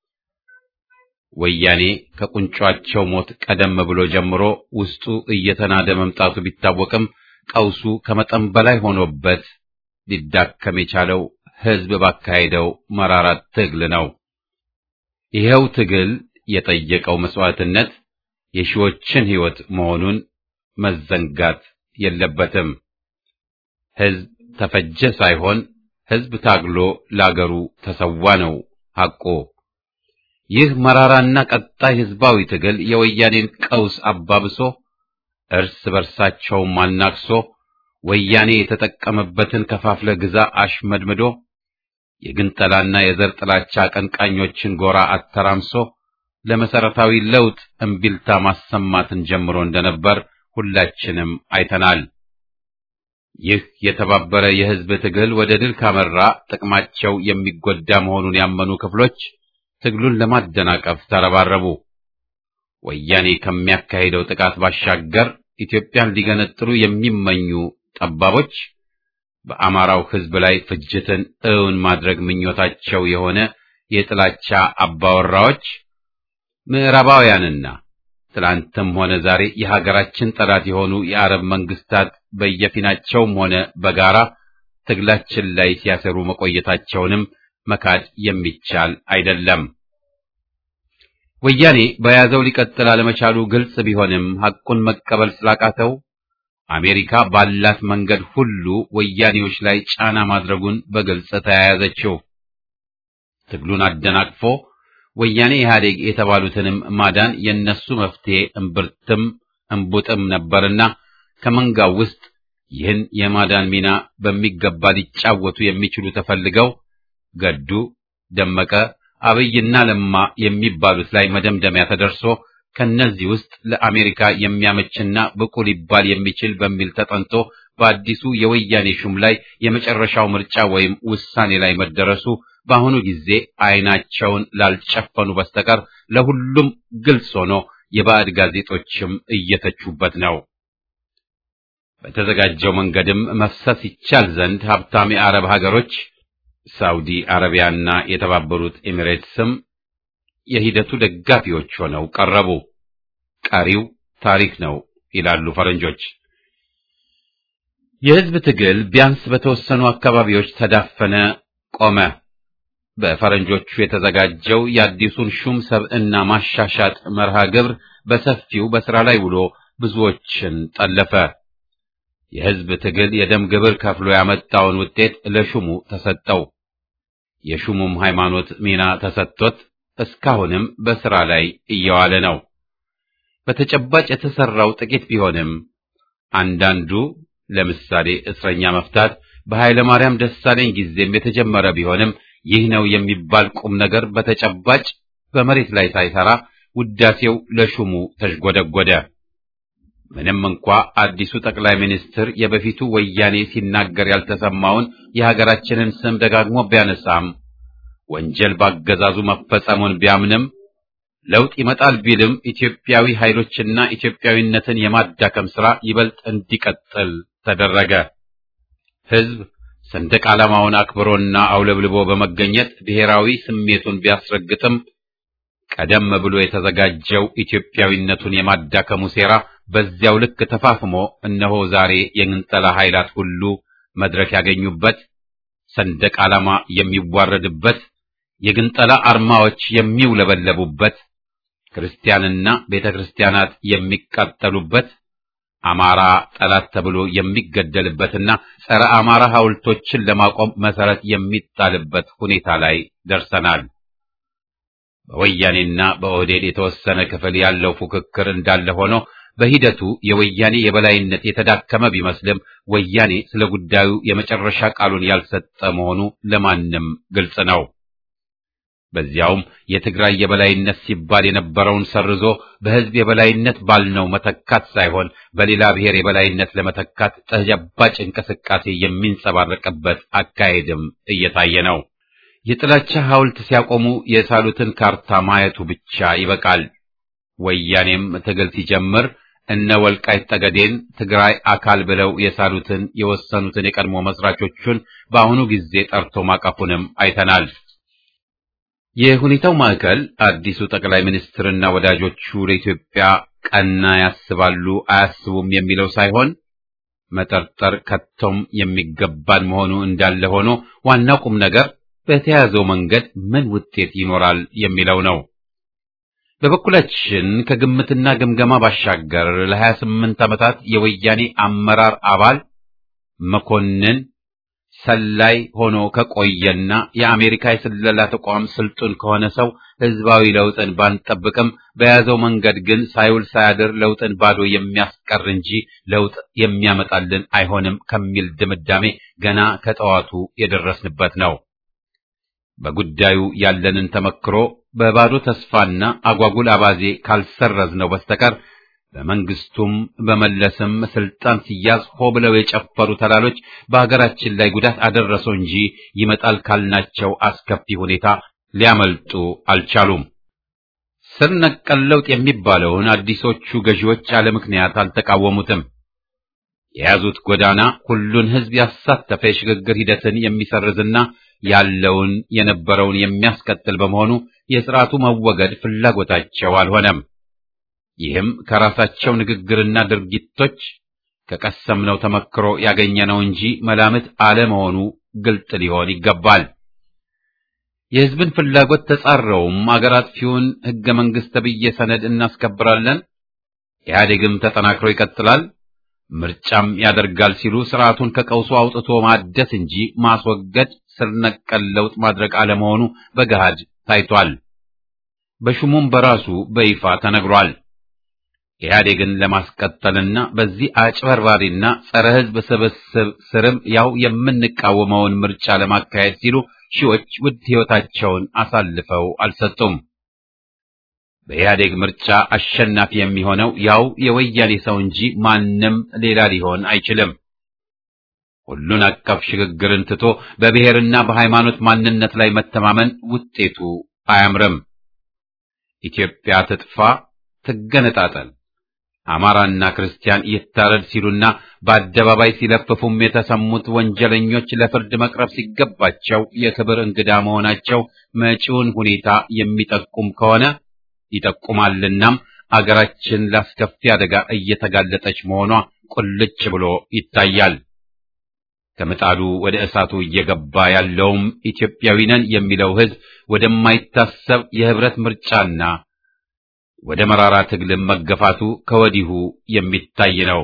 ወያኔ ከቁንጯቸው ሞት ቀደም ብሎ ጀምሮ ውስጡ እየተናደ መምጣቱ ቢታወቅም ቀውሱ ከመጠን በላይ ሆኖበት ሊዳከም የቻለው ሕዝብ ባካሄደው መራራ ትግል ነው። ይኸው ትግል የጠየቀው መስዋዕትነት የሺዎችን ሕይወት መሆኑን መዘንጋት የለበትም። ሕዝብ ተፈጀ ሳይሆን ሕዝብ ታግሎ ለአገሩ ተሰዋ ነው ሐቆ። ይህ መራራና ቀጣይ ሕዝባዊ ትግል የወያኔን ቀውስ አባብሶ እርስ በርሳቸውም አናክሶ ወያኔ የተጠቀመበትን ከፋፍለ ግዛ አሽመድምዶ የግንጠላና የዘር ጥላቻ አቀንቃኞችን ጎራ አተራምሶ ለመሰረታዊ ለውጥ እምቢልታ ማሰማትን ጀምሮ እንደነበር ሁላችንም አይተናል። ይህ የተባበረ የሕዝብ ትግል ወደ ድል ካመራ ጥቅማቸው የሚጎዳ መሆኑን ያመኑ ክፍሎች ትግሉን ለማደናቀፍ ተረባረቡ። ወያኔ ከሚያካሂደው ጥቃት ባሻገር ኢትዮጵያን ሊገነጥሉ የሚመኙ ጠባቦች በአማራው ሕዝብ ላይ ፍጅትን እውን ማድረግ ምኞታቸው የሆነ የጥላቻ አባወራዎች ምዕራባውያንና ትላንትም ሆነ ዛሬ የሀገራችን ጠላት የሆኑ የአረብ መንግስታት በየፊናቸውም ሆነ በጋራ ትግላችን ላይ ሲያሰሩ መቆየታቸውንም መካድ የሚቻል አይደለም። ወያኔ በያዘው ሊቀጥል አለመቻሉ ግልጽ ቢሆንም ሐቁን መቀበል ስላቃተው አሜሪካ ባላት መንገድ ሁሉ ወያኔዎች ላይ ጫና ማድረጉን በግልጽ ተያያዘችው። ትግሉን አደናቅፎ ወያኔ ኢህአዴግ የተባሉትንም ማዳን የነሱ መፍትሄ እምብርትም እምቡጥም ነበርና ከመንጋው ውስጥ ይህን የማዳን ሚና በሚገባ ሊጫወቱ የሚችሉ ተፈልገው ገዱ፣ ደመቀ፣ አብይና ለማ የሚባሉት ላይ መደምደሚያ ተደርሶ ከነዚህ ውስጥ ለአሜሪካ የሚያመችና ብቁ ሊባል የሚችል በሚል ተጠንቶ በአዲሱ የወያኔ ሹም ላይ የመጨረሻው ምርጫ ወይም ውሳኔ ላይ መደረሱ በአሁኑ ጊዜ አይናቸውን ላልጨፈኑ በስተቀር ለሁሉም ግልጽ ሆኖ የባዕድ ጋዜጦችም እየተቹበት ነው። በተዘጋጀው መንገድም መፍሰስ ይቻል ዘንድ ሀብታም የአረብ ሀገሮች ሳውዲ አረቢያና የተባበሩት ኤሚሬትስም የሂደቱ ደጋፊዎች ሆነው ቀረቡ። ቀሪው ታሪክ ነው ይላሉ ፈረንጆች። የሕዝብ ትግል ቢያንስ በተወሰኑ አካባቢዎች ተዳፈነ፣ ቆመ። በፈረንጆቹ የተዘጋጀው የአዲሱን ሹም ሰብዕና ማሻሻጥ መርሃ ግብር በሰፊው በሥራ ላይ ውሎ ብዙዎችን ጠለፈ። የሕዝብ ትግል የደም ግብር ከፍሎ ያመጣውን ውጤት ለሹሙ ተሰጠው። የሹሙም ሃይማኖት ሚና ተሰጥቶት እስካሁንም በሥራ ላይ እየዋለ ነው። በተጨባጭ የተሰራው ጥቂት ቢሆንም አንዳንዱ ለምሳሌ እስረኛ መፍታት በኃይለ ማርያም ደሳለኝ ጊዜም የተጀመረ ቢሆንም ይህ ነው የሚባል ቁም ነገር በተጨባጭ በመሬት ላይ ሳይሰራ ውዳሴው ለሹሙ ተሽጎደጎደ። ምንም እንኳ አዲሱ ጠቅላይ ሚኒስትር የበፊቱ ወያኔ ሲናገር ያልተሰማውን የሀገራችንን ስም ደጋግሞ ቢያነሳም ወንጀል ባገዛዙ መፈጸሙን ቢያምንም ለውጥ ይመጣል ቢልም ኢትዮጵያዊ ኃይሎችና ኢትዮጵያዊነትን የማዳከም ሥራ ይበልጥ እንዲቀጥል ተደረገ። ሕዝብ ሰንደቅ ዓላማውን አክብሮና አውለብልቦ በመገኘት ብሔራዊ ስሜቱን ቢያስረግጥም ቀደም ብሎ የተዘጋጀው ኢትዮጵያዊነቱን የማዳከሙ ሴራ በዚያው ልክ ተፋፍሞ እነሆ ዛሬ የግንጠላ ኃይላት ሁሉ መድረክ ያገኙበት፣ ሰንደቅ ዓላማ የሚዋረድበት፣ የግንጠላ አርማዎች የሚውለበለቡበት፣ ክርስቲያንና ቤተ ክርስቲያናት የሚቃጠሉበት፣ አማራ ጠላት ተብሎ የሚገደልበትና ጸረ አማራ ሐውልቶችን ለማቆም መሰረት የሚጣልበት ሁኔታ ላይ ደርሰናል። በወያኔና በኦህዴድ የተወሰነ ክፍል ያለው ፉክክር እንዳለ ሆኖ በሂደቱ የወያኔ የበላይነት የተዳከመ ቢመስልም ወያኔ ስለ ጉዳዩ የመጨረሻ ቃሉን ያልሰጠ መሆኑ ለማንም ግልጽ ነው። በዚያውም የትግራይ የበላይነት ሲባል የነበረውን ሰርዞ በሕዝብ የበላይነት ባልነው መተካት ሳይሆን በሌላ ብሔር የበላይነት ለመተካት ተጨባጭ እንቅስቃሴ የሚንጸባረቅበት አካሄድም እየታየ ነው። የጥላቻ ሐውልት ሲያቆሙ የሳሉትን ካርታ ማየቱ ብቻ ይበቃል። ወያኔም ትግል ሲጀምር እነ ወልቃይት ጠገዴን ትግራይ አካል ብለው የሳሉትን የወሰኑትን የቀድሞ መስራቾቹን በአሁኑ ጊዜ ጠርቶ ማቀፉንም አይተናል። የሁኔታው ማዕከል አዲሱ ጠቅላይ ሚኒስትርና ወዳጆቹ ለኢትዮጵያ ቀና ያስባሉ አያስቡም የሚለው ሳይሆን መጠርጠር ከቶም የሚገባን መሆኑ እንዳለ ሆኖ ዋናው ቁም ነገር በተያዘው መንገድ ምን ውጤት ይኖራል የሚለው ነው። በበኩላችን ከግምትና ግምገማ ባሻገር ለሀያ ስምንት ዓመታት የወያኔ አመራር አባል መኮንን ሰላይ ሆኖ ከቆየና የአሜሪካ የስለላ ተቋም ስልጡን ከሆነ ሰው ህዝባዊ ለውጥን ባንጠብቅም በያዘው መንገድ ግን ሳይውል ሳያድር ለውጥን ባዶ የሚያስቀር እንጂ ለውጥ የሚያመጣልን አይሆንም ከሚል ድምዳሜ ገና ከጠዋቱ የደረስንበት ነው። በጉዳዩ ያለንን ተመክሮ በባዶ ተስፋና አጓጉል አባዜ ካልሰረዝነው በስተቀር በመንግስቱም በመለስም ስልጣን ሲያዝ ሆ ብለው የጨፈሩ ተላሎች በሀገራችን ላይ ጉዳት አደረሰው እንጂ ይመጣል ካልናቸው አስከፊ ሁኔታ ሊያመልጡ አልቻሉም። ስር ነቀል ለውጥ የሚባለውን አዲሶቹ ገዢዎች ያለ ምክንያት አልተቃወሙትም። የያዙት ጎዳና ሁሉን ህዝብ ያሳተፈ የሽግግር ሂደትን የሚሰርዝና ያለውን የነበረውን የሚያስቀጥል በመሆኑ የስርዓቱ መወገድ ፍላጎታቸው አልሆነም። ይህም ከራሳቸው ንግግርና ድርጊቶች ከቀሰምነው ተመክሮ ያገኘነው እንጂ መላምት አለመሆኑ ግልጥ ሊሆን ይገባል። የህዝብን ፍላጎት ተጻረውም አገር አጥፊውን ህገ መንግስት ተብዬ ሰነድ እናስከብራለን፣ ኢህአዴግም ተጠናክሮ ይቀጥላል፣ ምርጫም ያደርጋል ሲሉ ስርዓቱን ከቀውሱ አውጥቶ ማደስ እንጂ ማስወገድ ስር ነቀል ለውጥ ማድረግ አለመሆኑ በገሃድ ታይቷል። በሹሙም በራሱ በይፋ ተነግሯል። ኢህአዴግን ለማስቀጠልና በዚህ አጭበርባሪና ጸረ ህዝብ ስብስብ ስርም ያው የምንቃወመውን ምርጫ ለማካሄድ ሲሉ ሺዎች ውድ ህይወታቸውን አሳልፈው አልሰጡም። በኢህአዴግ ምርጫ አሸናፊ የሚሆነው ያው የወያኔ ሰው እንጂ ማንም ሌላ ሊሆን አይችልም። ሁሉን አቀፍ ሽግግርን ትቶ በብሔርና በሃይማኖት ማንነት ላይ መተማመን ውጤቱ አያምርም። ኢትዮጵያ ትጥፋ፣ ትገነጣጠል፣ አማራና ክርስቲያን ይታረድ ሲሉና በአደባባይ ሲለፍፉም የተሰሙት ወንጀለኞች ለፍርድ መቅረብ ሲገባቸው የክብር እንግዳ መሆናቸው መጪውን ሁኔታ የሚጠቁም ከሆነ ይጠቁማልናም አገራችን ላስከፊ አደጋ እየተጋለጠች መሆኗ ቁልጭ ብሎ ይታያል። ከምጣዱ ወደ እሳቱ እየገባ ያለውም ኢትዮጵያዊ ነን የሚለው ሕዝብ ወደማይታሰብ የህብረት ምርጫና ወደ መራራ ትግልም መገፋቱ ከወዲሁ የሚታይ ነው።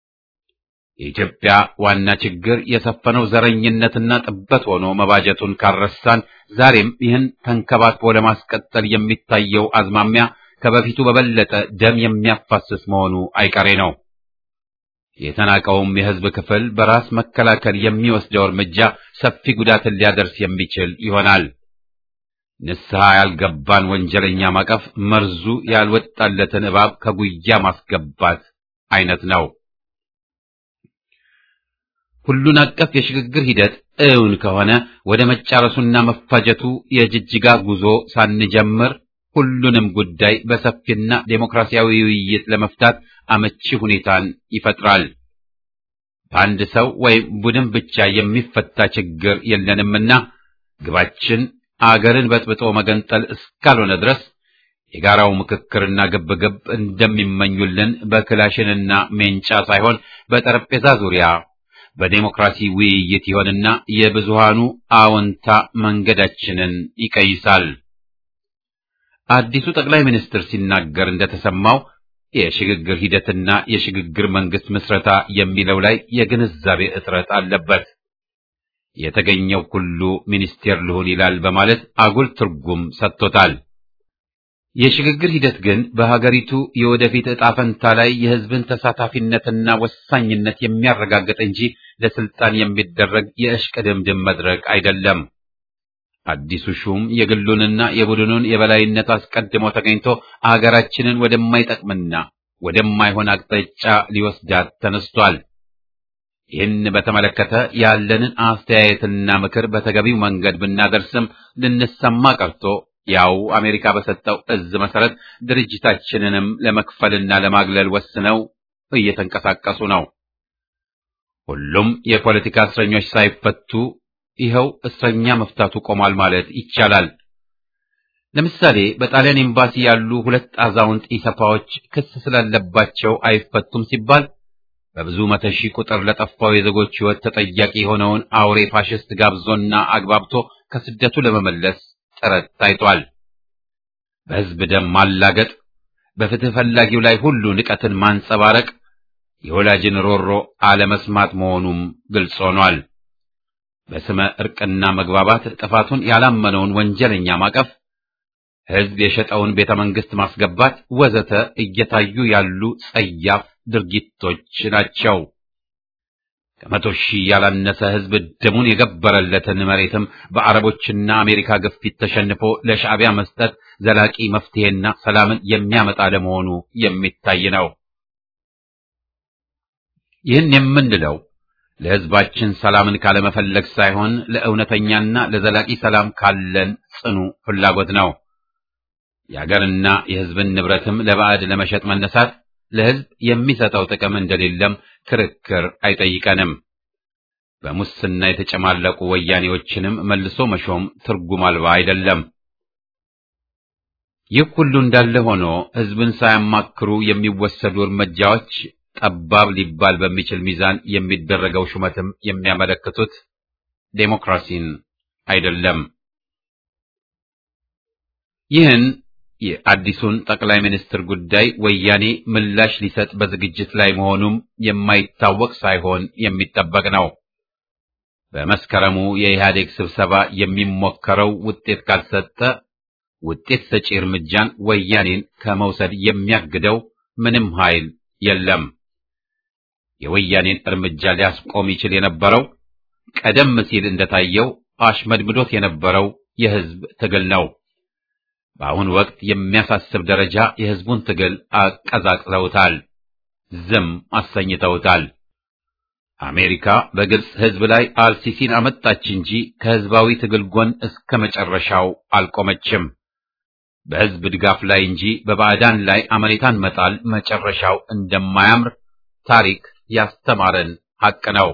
የኢትዮጵያ ዋና ችግር የሰፈነው ዘረኝነትና ጥበት ሆኖ መባጀቱን ካረሳን ዛሬም ይህን ተንከባክቦ ለማስቀጠል የሚታየው አዝማሚያ ከበፊቱ በበለጠ ደም የሚያፋስስ መሆኑ አይቀሬ ነው። የተናቀውም የህዝብ ክፍል በራስ መከላከል የሚወስደው እርምጃ ሰፊ ጉዳትን ሊያደርስ የሚችል ይሆናል። ንስሐ ያልገባን ወንጀለኛ ማቀፍ መርዙ ያልወጣለትን እባብ ከጉያ ማስገባት አይነት ነው። ሁሉን አቀፍ የሽግግር ሂደት እውን ከሆነ ወደ መጫረሱና መፋጀቱ የጅጅጋ ጉዞ ሳንጀምር ሁሉንም ጉዳይ በሰፊና ዴሞክራሲያዊ ውይይት ለመፍታት አመቺ ሁኔታን ይፈጥራል። በአንድ ሰው ወይም ቡድን ብቻ የሚፈታ ችግር የለንምና ግባችን አገርን በጥብጦ መገንጠል እስካልሆነ ድረስ የጋራው ምክክርና ግብግብ እንደሚመኙልን በክላሽንና ሜንጫ ሳይሆን በጠረጴዛ ዙሪያ በዴሞክራሲ ውይይት ይሆንና የብዙሃኑ አዎንታ መንገዳችንን ይቀይሳል። አዲሱ ጠቅላይ ሚኒስትር ሲናገር እንደተሰማው የሽግግር ሂደትና የሽግግር መንግስት ምስረታ የሚለው ላይ የግንዛቤ እጥረት አለበት። የተገኘው ሁሉ ሚኒስቴር ልሁን ይላል በማለት አጉል ትርጉም ሰጥቶታል። የሽግግር ሂደት ግን በሀገሪቱ የወደፊት ዕጣ ፈንታ ላይ የሕዝብን ተሳታፊነትና ወሳኝነት የሚያረጋግጥ እንጂ ለስልጣን የሚደረግ የእሽቅድምድም መድረክ አይደለም። አዲሱ ሹም የግሉንና የቡድኑን የበላይነት አስቀድሞ ተገኝቶ አገራችንን ወደማይጠቅምና ወደማይሆን አቅጣጫ ሊወስዳት ተነስቷል። ይህን በተመለከተ ያለንን አስተያየትና ምክር በተገቢው መንገድ ብናደርስም ልንሰማ ቀርቶ ያው አሜሪካ በሰጠው እዝ መሰረት ድርጅታችንንም ለመክፈልና ለማግለል ወስነው እየተንቀሳቀሱ ነው። ሁሉም የፖለቲካ እስረኞች ሳይፈቱ ይኸው እስረኛ መፍታቱ ቆሟል ማለት ይቻላል። ለምሳሌ በጣሊያን ኤምባሲ ያሉ ሁለት አዛውንት ኢሰፓዎች ክስ ስላለባቸው አይፈቱም ሲባል በብዙ መቶ ሺህ ቁጥር ለጠፋው የዜጎች ሕይወት ተጠያቂ የሆነውን አውሬ ፋሽስት ጋብዞና አግባብቶ ከስደቱ ለመመለስ ጥረት ታይቷል። በሕዝብ ደም ማላገጥ፣ በፍትህ ፈላጊው ላይ ሁሉ ንቀትን ማንጸባረቅ የወላጅን ሮሮ አለመስማት መሆኑም ግልጽ ሆኗል። በስመ ዕርቅና መግባባት ጥፋቱን ያላመነውን ወንጀለኛ ማቀፍ፣ ሕዝብ የሸጠውን ቤተ መንግሥት ማስገባት ወዘተ እየታዩ ያሉ ጸያፍ ድርጊቶች ናቸው። ከመቶ ሺህ ያላነሰ ሕዝብ ደሙን የገበረለትን መሬትም በአረቦችና አሜሪካ ግፊት ተሸንፎ ለሻዕቢያ መስጠት ዘላቂ መፍትሄና ሰላምን የሚያመጣ ለመሆኑ የሚታይ ነው። ይህን የምንለው ለሕዝባችን ሰላምን ካለመፈለግ ሳይሆን ለእውነተኛና ለዘላቂ ሰላም ካለን ጽኑ ፍላጎት ነው። የአገርና የሕዝብን ንብረትም ለባዕድ ለመሸጥ መነሳት ለሕዝብ የሚሰጠው ጥቅም እንደሌለም ክርክር አይጠይቀንም። በሙስና የተጨማለቁ ወያኔዎችንም መልሶ መሾም ትርጉም አልባ አይደለም። ይህ ሁሉ እንዳለ ሆኖ ሕዝብን ሳያማክሩ የሚወሰዱ እርምጃዎች ጠባብ ሊባል በሚችል ሚዛን የሚደረገው ሹመትም የሚያመለክቱት ዴሞክራሲን አይደለም። ይህን የአዲሱን ጠቅላይ ሚኒስትር ጉዳይ ወያኔ ምላሽ ሊሰጥ በዝግጅት ላይ መሆኑም የማይታወቅ ሳይሆን የሚጠበቅ ነው። በመስከረሙ የኢህአዴግ ስብሰባ የሚሞከረው ውጤት ካልሰጠ ውጤት ሰጪ እርምጃን ወያኔን ከመውሰድ የሚያግደው ምንም ኃይል የለም። የወያኔን እርምጃ ሊያስቆም ይችል የነበረው ቀደም ሲል እንደታየው አሽመድምዶት የነበረው የህዝብ ትግል ነው። በአሁን ወቅት የሚያሳስብ ደረጃ የህዝቡን ትግል አቀዛቅዘውታል፣ ዝም አሰኝተውታል። አሜሪካ በግብፅ ህዝብ ላይ አልሲሲን አመጣች እንጂ ከህዝባዊ ትግል ጎን እስከ መጨረሻው አልቆመችም። በህዝብ ድጋፍ ላይ እንጂ በባዕዳን ላይ አመኔታን መጣል መጨረሻው እንደማያምር ታሪክ ያስተማረን ሐቅ ነው።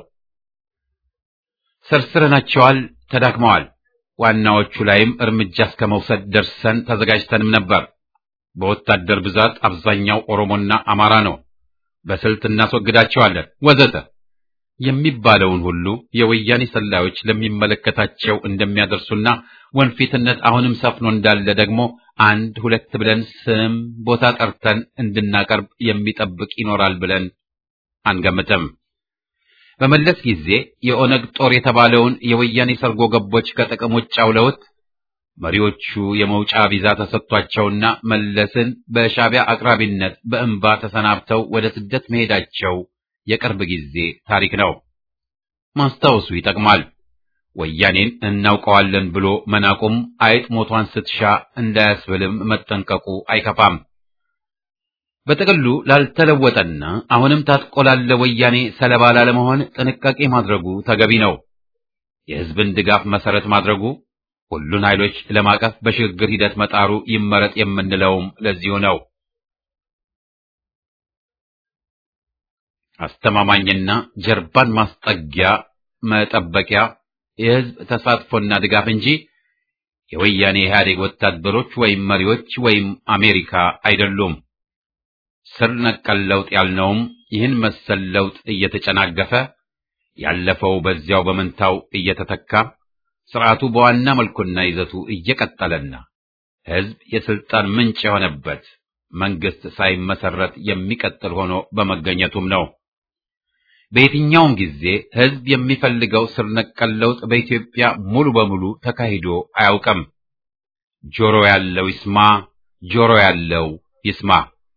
ሰርስረናቸዋል፣ ተዳክመዋል። ዋናዎቹ ላይም እርምጃ እስከ መውሰድ ደርሰን ተዘጋጅተንም ነበር። በወታደር ብዛት አብዛኛው ኦሮሞና አማራ ነው፣ በስልት እናስወግዳቸዋለን ወዘተ የሚባለውን ሁሉ የወያኔ ሰላዮች ለሚመለከታቸው እንደሚያደርሱና ወንፊትነት አሁንም ሰፍኖ እንዳለ ደግሞ አንድ ሁለት ብለን ስም ቦታ ጠርተን እንድናቀርብ የሚጠብቅ ይኖራል ብለን አንገምትም። በመለስ ጊዜ የኦነግ ጦር የተባለውን የወያኔ ሰርጎ ገቦች ከጥቅም ውጭ አውለውት መሪዎቹ የመውጫ ቪዛ ተሰጥቷቸውና መለስን በሻዕቢያ አቅራቢነት በእንባ ተሰናብተው ወደ ስደት መሄዳቸው የቅርብ ጊዜ ታሪክ ነው። ማስታወሱ ይጠቅማል። ወያኔን እናውቀዋለን ብሎ መናቁም አይጥ ሞቷን ስትሻ እንዳያስብልም መጠንቀቁ አይከፋም። በጥቅሉ ላልተለወጠና አሁንም ታጥቆ ላለ ወያኔ ሰለባ ላለመሆን ጥንቃቄ ማድረጉ ተገቢ ነው። የሕዝብን ድጋፍ መሰረት ማድረጉ፣ ሁሉን ኃይሎች ለማቀፍ በሽግግር ሂደት መጣሩ ይመረጥ የምንለውም ለዚሁ ነው። አስተማማኝና ጀርባን ማስጠጊያ መጠበቂያ የህዝብ ተሳትፎና ድጋፍ እንጂ የወያኔ ኢህአዴግ ወታደሮች ወይም መሪዎች ወይም አሜሪካ አይደሉም። ስር ነቀል ለውጥ ያልነውም ይህን መሰል ለውጥ እየተጨናገፈ ያለፈው በዚያው በመንታው እየተተካ ስርዓቱ በዋና መልኩና ይዘቱ እየቀጠለና ህዝብ የስልጣን ምንጭ የሆነበት መንግስት ሳይመሰረት የሚቀጥል ሆኖ በመገኘቱም ነው። በየትኛውም ጊዜ ህዝብ የሚፈልገው ስር ነቀል ለውጥ በኢትዮጵያ ሙሉ በሙሉ ተካሂዶ አያውቅም። ጆሮ ያለው ይስማ፣ ጆሮ ያለው ይስማ።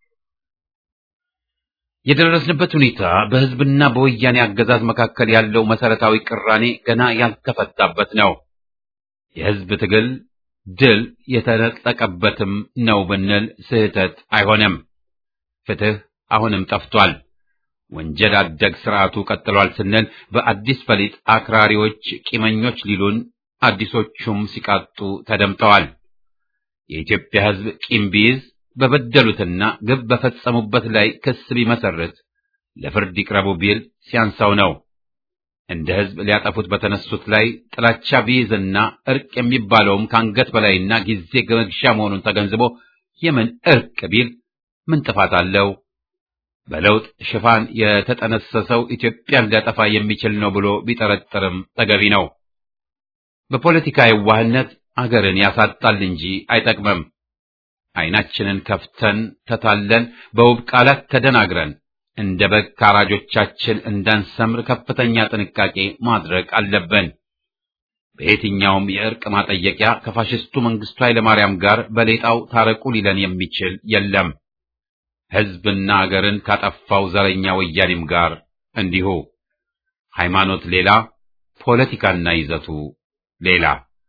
የደረስንበት ሁኔታ በህዝብና በወያኔ አገዛዝ መካከል ያለው መሰረታዊ ቅራኔ ገና ያልተፈታበት ነው። የህዝብ ትግል ድል የተነጠቀበትም ነው ብንል ስህተት አይሆንም። ፍትህ አሁንም ጠፍቷል። ወንጀል አደግ ስርዓቱ ቀጥሏል ስንል በአዲስ ፈሊጥ አክራሪዎች ቂመኞች ሊሉን አዲሶቹም ሲቃጡ ተደምጠዋል። የኢትዮጵያ ህዝብ ቂም ቢይዝ በበደሉትና ግብ በፈጸሙበት ላይ ክስ ቢመሰርት ለፍርድ ይቅረቡ ቢል ሲያንሳው ነው። እንደ ህዝብ ሊያጠፉት በተነሱት ላይ ጥላቻ ቢይዝና እርቅ የሚባለውም ከአንገት በላይና ጊዜ መግዣ መሆኑን ተገንዝቦ የምን እርቅ ቢል ምን ጥፋት አለው? በለውጥ ሽፋን የተጠነሰሰው ኢትዮጵያን ሊያጠፋ የሚችል ነው ብሎ ቢጠረጥርም ተገቢ ነው። በፖለቲካ የዋህነት አገርን ያሳጣል እንጂ አይጠቅምም። ዓይናችንን ከፍተን ተታለን በውብ ቃላት ተደናግረን እንደ በግ ካራጆቻችን እንዳንሰምር ከፍተኛ ጥንቃቄ ማድረግ አለብን። በየትኛውም የእርቅ ማጠየቂያ ከፋሽስቱ መንግስቱ ኃይለማርያም ጋር በሌጣው ታረቁ ሊለን የሚችል የለም። ሕዝብና አገርን ካጠፋው ዘረኛ ወያኔም ጋር እንዲሁ። ሃይማኖት ሌላ፣ ፖለቲካና ይዘቱ ሌላ።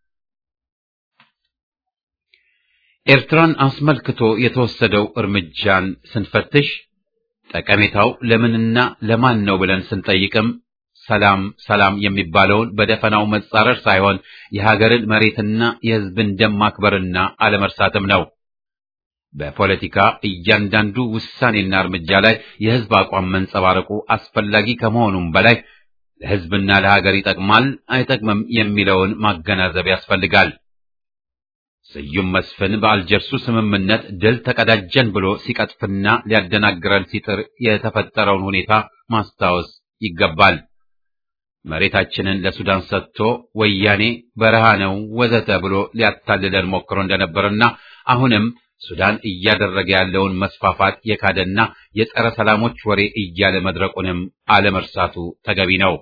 ኤርትራን አስመልክቶ የተወሰደው እርምጃን ስንፈትሽ ጠቀሜታው ለምንና ለማን ነው ብለን ስንጠይቅም ሰላም ሰላም የሚባለውን በደፈናው መጻረር ሳይሆን የሀገርን መሬትና የሕዝብን ደም ማክበርና አለመርሳትም ነው። በፖለቲካ እያንዳንዱ ውሳኔና እርምጃ ላይ የሕዝብ አቋም መንጸባረቁ አስፈላጊ ከመሆኑም በላይ ለሕዝብና ለሀገር ይጠቅማል አይጠቅምም የሚለውን ማገናዘብ ያስፈልጋል። ስዩም መስፍን በአልጀርሱ ስምምነት ድል ተቀዳጀን ብሎ ሲቀጥፍና ሊያደናግረን ሲጥር የተፈጠረውን ሁኔታ ማስታወስ ይገባል። መሬታችንን ለሱዳን ሰጥቶ ወያኔ በረሃ ነው ወዘተ ብሎ ሊያታልለን ሞክሮ እንደነበርና አሁንም ሱዳን እያደረገ ያለውን መስፋፋት የካደና የጸረ ሰላሞች ወሬ እያለ መድረቁንም አለመርሳቱ ተገቢ ነው።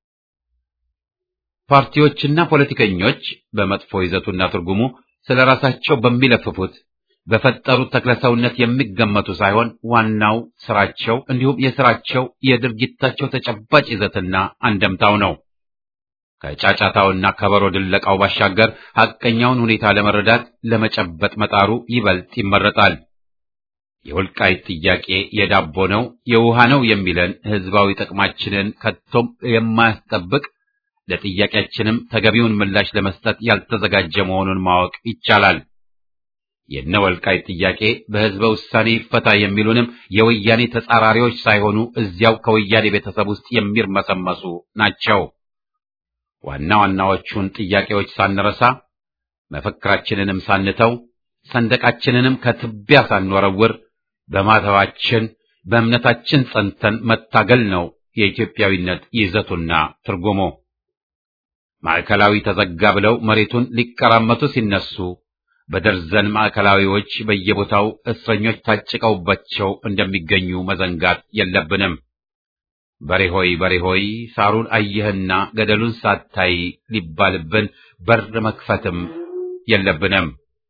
ፓርቲዎችና ፖለቲከኞች በመጥፎ ይዘቱና ትርጉሙ ስለ ራሳቸው በሚለፍፉት በፈጠሩት ተክለሰውነት የሚገመቱ ሳይሆን ዋናው ስራቸው እንዲሁም የስራቸው የድርጊታቸው ተጨባጭ ይዘትና አንደምታው ነው። ከጫጫታውና ከበሮ ድለቃው ባሻገር ሐቀኛውን ሁኔታ ለመረዳት ለመጨበጥ መጣሩ ይበልጥ ይመረጣል። የወልቃይት ጥያቄ የዳቦ ነው የውሃ ነው የሚለን ህዝባዊ ጥቅማችንን ከቶም የማያስጠብቅ ለጥያቄያችንም ተገቢውን ምላሽ ለመስጠት ያልተዘጋጀ መሆኑን ማወቅ ይቻላል። የነ ወልቃይት ጥያቄ በህዝበ ውሳኔ ይፈታ የሚሉንም የወያኔ ተጻራሪዎች ሳይሆኑ እዚያው ከወያኔ ቤተሰብ ውስጥ የሚርመሰመሱ ናቸው። ዋና ዋናዎቹን ጥያቄዎች ሳንረሳ መፈክራችንንም ሳንተው ሰንደቃችንንም ከትቢያ ሳንወረውር በማተባችን በእምነታችን ጸንተን መታገል ነው የኢትዮጵያዊነት ይዘቱና ትርጉሙ። ማዕከላዊ ተዘጋ ብለው መሬቱን ሊቀራመቱ ሲነሱ በደርዘን ማዕከላዊዎች በየቦታው እስረኞች ታጭቀውባቸው እንደሚገኙ መዘንጋት የለብንም። በሬ ሆይ በሬ ሆይ ሳሩን አየህና ገደሉን ሳታይ ሊባልብን በር መክፈትም የለብንም።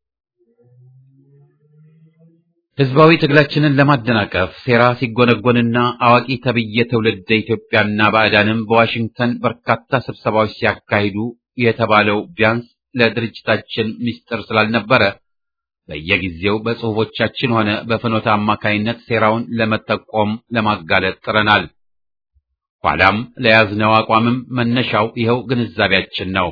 ህዝባዊ ትግላችንን ለማደናቀፍ ሴራ ሲጎነጎንና አዋቂ ተብዬ ትውልደ ኢትዮጵያና ባዕዳንም በዋሽንግተን በርካታ ስብሰባዎች ሲያካሂዱ የተባለው ቢያንስ ለድርጅታችን ምስጢር ስላልነበረ በየጊዜው በጽሑፎቻችን ሆነ በፍኖተ አማካይነት ሴራውን ለመጠቆም ለማጋለጥ ጥረናል። ኋላም ለያዝነው አቋምም መነሻው ይኸው ግንዛቤያችን ነው።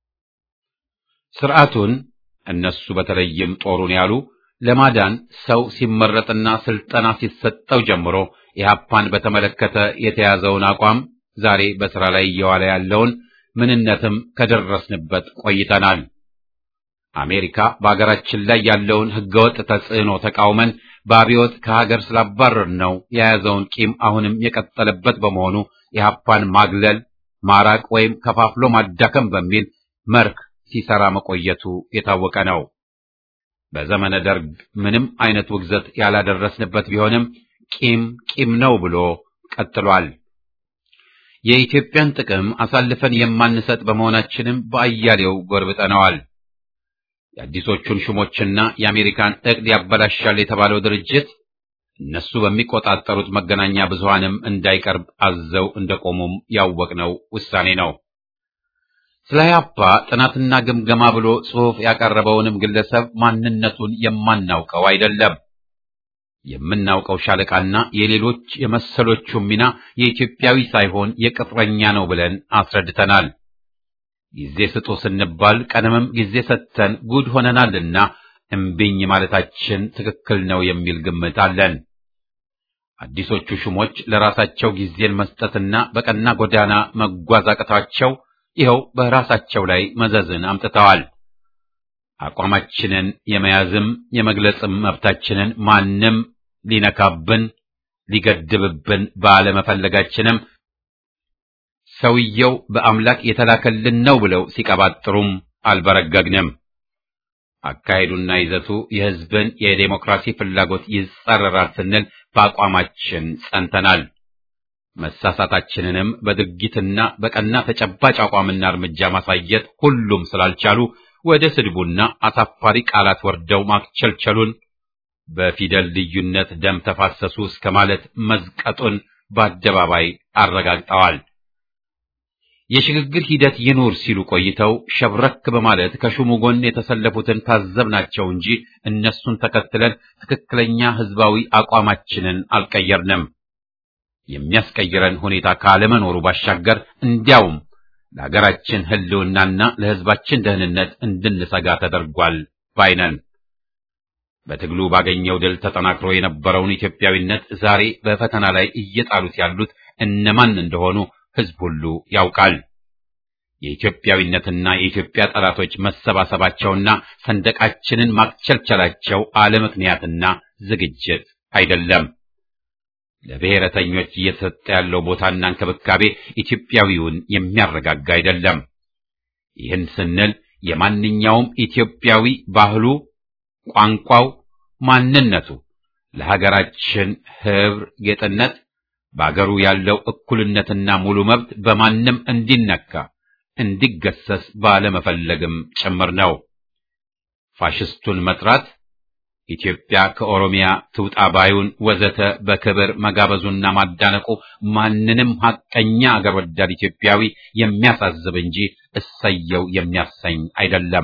ስርዓቱን እነሱ በተለይም ጦሩን ያሉ ለማዳን ሰው ሲመረጥና ስልጠና ሲሰጠው ጀምሮ ኢህአፓን በተመለከተ የተያዘውን አቋም ዛሬ በስራ ላይ እየዋለ ያለውን ምንነትም ከደረስንበት ቆይተናል። አሜሪካ በአገራችን ላይ ያለውን ህገወጥ ተጽዕኖ ተቃውመን በአብዮት ከሀገር ስላባረር ነው የያዘውን ቂም አሁንም የቀጠለበት በመሆኑ ኢህአፓን ማግለል፣ ማራቅ ወይም ከፋፍሎ ማዳከም በሚል መርህ ሲሰራ መቆየቱ የታወቀ ነው። በዘመነ ደርግ ምንም አይነት ውግዘት ያላደረስንበት ቢሆንም ቂም ቂም ነው ብሎ ቀጥሏል። የኢትዮጵያን ጥቅም አሳልፈን የማንሰጥ በመሆናችንም በአያሌው ጎርብጠነዋል። የአዲሶቹን ሹሞችና የአሜሪካን እቅድ ያበላሻል የተባለው ድርጅት እነሱ በሚቆጣጠሩት መገናኛ ብዙሃንም እንዳይቀርብ አዘው እንደቆሙም ያወቅነው ውሳኔ ነው። ስለ ኢህአፓ ጥናትና ግምገማ ብሎ ጽሑፍ ያቀረበውንም ግለሰብ ማንነቱን የማናውቀው አይደለም። የምናውቀው ሻለቃና የሌሎች የመሰሎቹ ሚና የኢትዮጵያዊ ሳይሆን የቅጥረኛ ነው ብለን አስረድተናል። ጊዜ ስጡ ስንባል ቀደምም ጊዜ ሰጥተን ጉድ ሆነናልና እምቢኝ ማለታችን ትክክል ነው የሚል ግምት አለን። አዲሶቹ ሹሞች ለራሳቸው ጊዜን መስጠትና በቀና ጎዳና መጓዝ አቅቷቸው ይኸው በራሳቸው ላይ መዘዝን አምጥተዋል። አቋማችንን የመያዝም የመግለጽም መብታችንን ማንም ሊነካብን ሊገድብብን ባለመፈለጋችንም ሰውየው በአምላክ የተላከልን ነው ብለው ሲቀባጥሩም አልበረገግንም። አካሄዱና ይዘቱ የሕዝብን የዴሞክራሲ ፍላጎት ይጻረራል ስንል በአቋማችን ጸንተናል። መሳሳታችንንም በድርጊትና በቀና ተጨባጭ አቋምና እርምጃ ማሳየት ሁሉም ስላልቻሉ ወደ ስድቡና አሳፋሪ ቃላት ወርደው ማክቸልቸሉን በፊደል ልዩነት ደም ተፋሰሱ እስከ ማለት መዝቀጡን በአደባባይ አረጋግጠዋል። የሽግግር ሂደት ይኑር ሲሉ ቆይተው ሸብረክ በማለት ከሹሙ ጎን የተሰለፉትን ታዘብናቸው እንጂ እነሱን ተከትለን ትክክለኛ ሕዝባዊ አቋማችንን አልቀየርንም። የሚያስቀይረን ሁኔታ ካለመኖሩ ባሻገር እንዲያውም ለሀገራችን ሕልውናና ለሕዝባችን ደህንነት እንድንሰጋ ተደርጓል ባይነን። በትግሉ ባገኘው ድል ተጠናክሮ የነበረውን ኢትዮጵያዊነት ዛሬ በፈተና ላይ እየጣሉት ያሉት እነማን እንደሆኑ ሕዝብ ሁሉ ያውቃል። የኢትዮጵያዊነትና የኢትዮጵያ ጠላቶች መሰባሰባቸውና ሰንደቃችንን ማክቸልቸላቸው አለምክንያትና ዝግጅት አይደለም። ለብሔረተኞች እየተሰጠ ያለው ቦታና እንክብካቤ ኢትዮጵያዊውን የሚያረጋጋ አይደለም። ይህን ስንል የማንኛውም ኢትዮጵያዊ ባህሉ፣ ቋንቋው፣ ማንነቱ ለሀገራችን ሕብር ጌጥነት በአገሩ ያለው እኩልነትና ሙሉ መብት በማንም እንዲነካ እንዲገሰስ ባለመፈለግም ጭምር ነው። ፋሽስቱን መጥራት ኢትዮጵያ ከኦሮሚያ ትውጣ ባዩን ወዘተ በክብር መጋበዙና ማዳነቁ ማንንም ሐቀኛ አገር ወዳድ ኢትዮጵያዊ የሚያሳዝብ እንጂ እሰየው የሚያሰኝ አይደለም።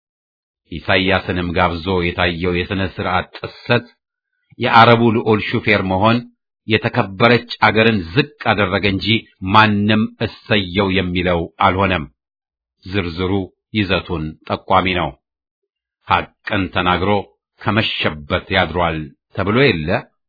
ኢሳይያስንም ጋብዞ የታየው የሥነ ሥርዓት ጥሰት የአረቡ ልዑል ሹፌር መሆን የተከበረች አገርን ዝቅ አደረገ እንጂ ማንም እሰየው የሚለው አልሆነም። ዝርዝሩ ይዘቱን ጠቋሚ ነው። ሐቅን ተናግሮ ከመሸበት ያድሯል ተብሎ የለ።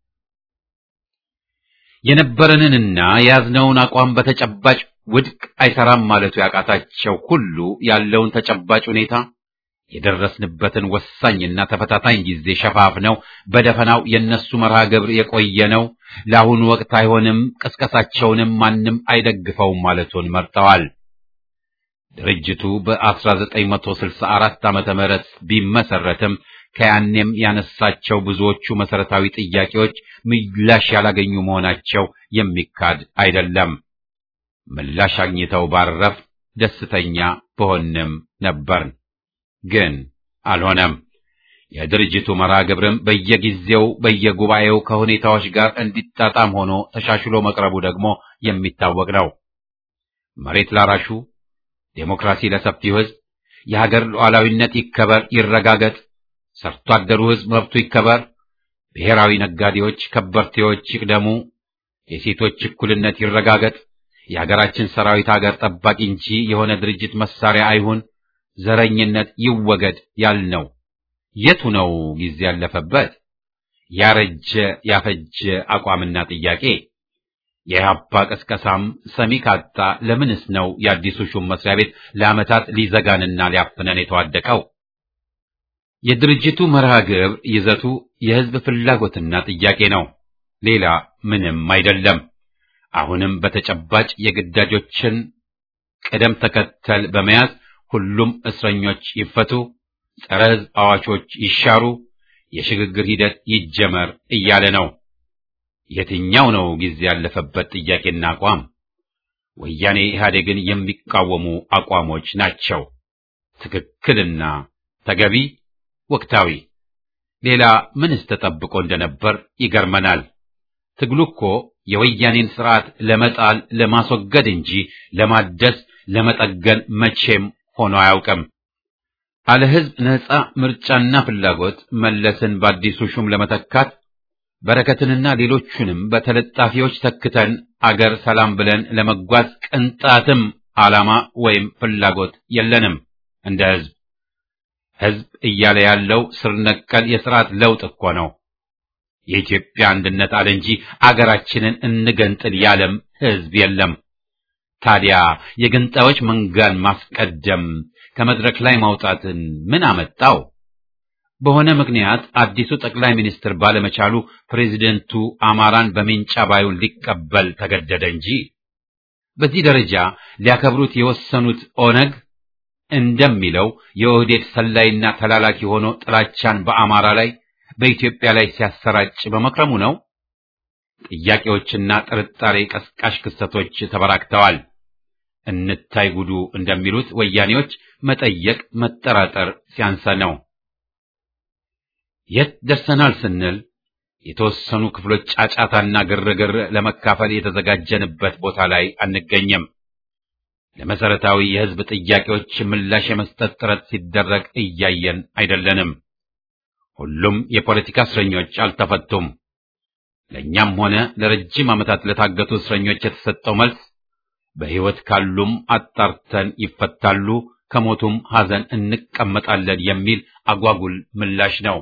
የነበረንንና የያዝነውን አቋም በተጨባጭ ውድቅ አይሰራም ማለቱ ያቃታቸው ሁሉ ያለውን ተጨባጭ ሁኔታ የደረስንበትን ወሳኝና ተፈታታኝ ጊዜ ሸፋፍነው በደፈናው የነሱ መርሃ ግብር የቆየ ነው፣ ለአሁኑ ወቅት አይሆንም፣ ቅስቀሳቸውንም ማንም አይደግፈውም ማለቱን መርጠዋል። ድርጅቱ በ1964 ዓመተ ምህረት ቢመሰረትም ከያኔም ያነሳቸው ብዙዎቹ መሰረታዊ ጥያቄዎች ምላሽ ያላገኙ መሆናቸው የሚካድ አይደለም። ምላሽ አግኝተው ባረፍ ደስተኛ በሆንም ነበርን። ግን አልሆነም። የድርጅቱ መርሃ ግብርም በየጊዜው በየጉባኤው ከሁኔታዎች ጋር እንዲጣጣም ሆኖ ተሻሽሎ መቅረቡ ደግሞ የሚታወቅ ነው። መሬት ላራሹ፣ ዴሞክራሲ ለሰፊው ሕዝብ፣ የሀገር ሉዓላዊነት ይከበር ይረጋገጥ፣ ሰርቶ አደሩ ሕዝብ መብቱ ይከበር፣ ብሔራዊ ነጋዴዎች ከበርቴዎች ይቅደሙ፣ የሴቶች እኩልነት ይረጋገጥ፣ የሀገራችን ሰራዊት ሀገር ጠባቂ እንጂ የሆነ ድርጅት መሳሪያ አይሁን ዘረኝነት ይወገድ ያልነው የቱ ነው ጊዜ ያለፈበት? ያረጀ ያፈጀ አቋምና ጥያቄ የኢህአፓ ቅስቀሳም ሰሚ ካጣ ለምንስ ነው የአዲሱ ሹም መስሪያ ቤት ለዓመታት ሊዘጋንና ሊያፍነን የተዋደቀው? የድርጅቱ መርሃ ግብር ይዘቱ የህዝብ ፍላጎትና ጥያቄ ነው። ሌላ ምንም አይደለም። አሁንም በተጨባጭ የግዳጆችን ቅደም ተከተል በመያዝ ሁሉም እስረኞች ይፈቱ፣ ጸረ ህዝብ አዋቾች ይሻሩ፣ የሽግግር ሂደት ይጀመር እያለ ነው። የትኛው ነው ጊዜ ያለፈበት ጥያቄና አቋም? ወያኔ ኢህአዴግን የሚቃወሙ አቋሞች ናቸው። ትክክልና ተገቢ ወቅታዊ። ሌላ ምንስ ተጠብቆ እንደነበር ይገርመናል። ትግሉ እኮ የወያኔን ስርዓት ለመጣል ለማስወገድ እንጂ ለማደስ ለመጠገን መቼም ሆኖ አያውቅም። አለ ህዝብ ነጻ ምርጫና ፍላጎት መለስን በአዲሱ ሹም ለመተካት በረከትንና ሌሎቹንም በተለጣፊዎች ተክተን አገር ሰላም ብለን ለመጓዝ ቅንጣትም ዓላማ ወይም ፍላጎት የለንም። እንደ ህዝብ ህዝብ እያለ ያለው ስር ነቀል የስርዓት ለውጥ እኮ ነው። የኢትዮጵያ አንድነት አለ እንጂ አገራችንን እንገንጥል ያለም ህዝብ የለም። ታዲያ የገንጣዮች መንጋን ማስቀደም ከመድረክ ላይ ማውጣትን ምን አመጣው? በሆነ ምክንያት አዲሱ ጠቅላይ ሚኒስትር ባለመቻሉ ፕሬዚደንቱ አማራን በሜንጫ ባዩን ሊቀበል ተገደደ እንጂ በዚህ ደረጃ ሊያከብሩት የወሰኑት ኦነግ እንደሚለው የኦህዴድ ሰላይና ተላላኪ ሆኖ ጥላቻን በአማራ ላይ በኢትዮጵያ ላይ ሲያሰራጭ በመክረሙ ነው። ጥያቄዎችና ጥርጣሬ ቀስቃሽ ክስተቶች ተበራክተዋል። እንታይ ጉዱ እንደሚሉት ወያኔዎች መጠየቅ መጠራጠር ሲያንሰ ነው። የት ደርሰናል ስንል የተወሰኑ ክፍሎች ጫጫታና ግርግር ለመካፈል የተዘጋጀንበት ቦታ ላይ አንገኝም። ለመሰረታዊ የህዝብ ጥያቄዎች ምላሽ የመስጠት ጥረት ሲደረግ እያየን አይደለንም። ሁሉም የፖለቲካ እስረኞች አልተፈቱም። ለእኛም ሆነ ለረጅም ዓመታት ለታገቱ እስረኞች የተሰጠው መልስ በሕይወት ካሉም አጣርተን ይፈታሉ፣ ከሞቱም ሐዘን እንቀመጣለን የሚል አጓጉል ምላሽ ነው።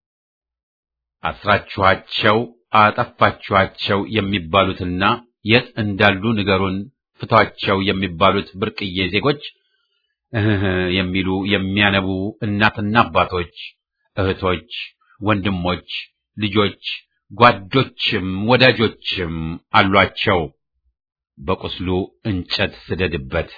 አስራችኋቸው አጠፋችኋቸው የሚባሉትና የት እንዳሉ ንገሩን ፍቷቸው የሚባሉት ብርቅዬ ዜጎች እህ የሚሉ የሚያነቡ እናትና አባቶች፣ እህቶች፣ ወንድሞች፣ ልጆች፣ ጓዶችም ወዳጆችም አሏቸው። በቁስሉ እንጨት ስደድበት፣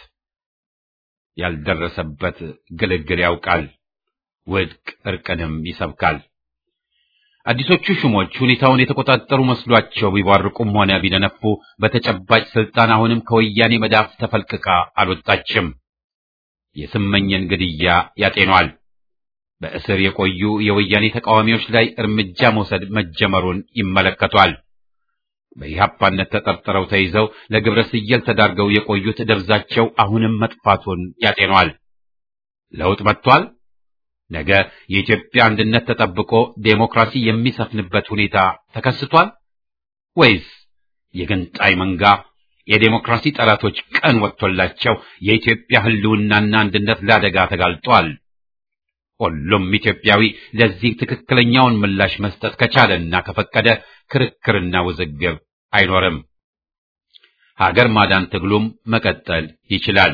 ያልደረሰበት ግልግል ያውቃል፣ ውድቅ እርቅንም ይሰብካል። አዲሶቹ ሹሞች ሁኔታውን የተቆጣጠሩ መስሏቸው ቢቧርቁም ሆነ ቢደነፉ በተጨባጭ ስልጣን አሁንም ከወያኔ መዳፍ ተፈልቅቃ አልወጣችም። የስመኝን ግድያ ያጤኗል። በእስር የቆዩ የወያኔ ተቃዋሚዎች ላይ እርምጃ መውሰድ መጀመሩን ይመለከቷል። በኢህአፓነት ተጠርጥረው ተይዘው ለግብረ ስየል ተዳርገው የቆዩት ደብዛቸው አሁንም መጥፋቱን ያጤኗል። ለውጥ መጥቷል። ነገ የኢትዮጵያ አንድነት ተጠብቆ ዴሞክራሲ የሚሰፍንበት ሁኔታ ተከስቷል ወይስ የገንጣይ መንጋ የዴሞክራሲ ጠላቶች ቀን ወጥቶላቸው የኢትዮጵያ ሕልውናና አንድነት ለአደጋ ተጋልጧል? ሁሉም ኢትዮጵያዊ ለዚህ ትክክለኛውን ምላሽ መስጠት ከቻለና ከፈቀደ ክርክርና ውዝግብ አይኖርም። ሀገር ማዳን ትግሉም መቀጠል ይችላል።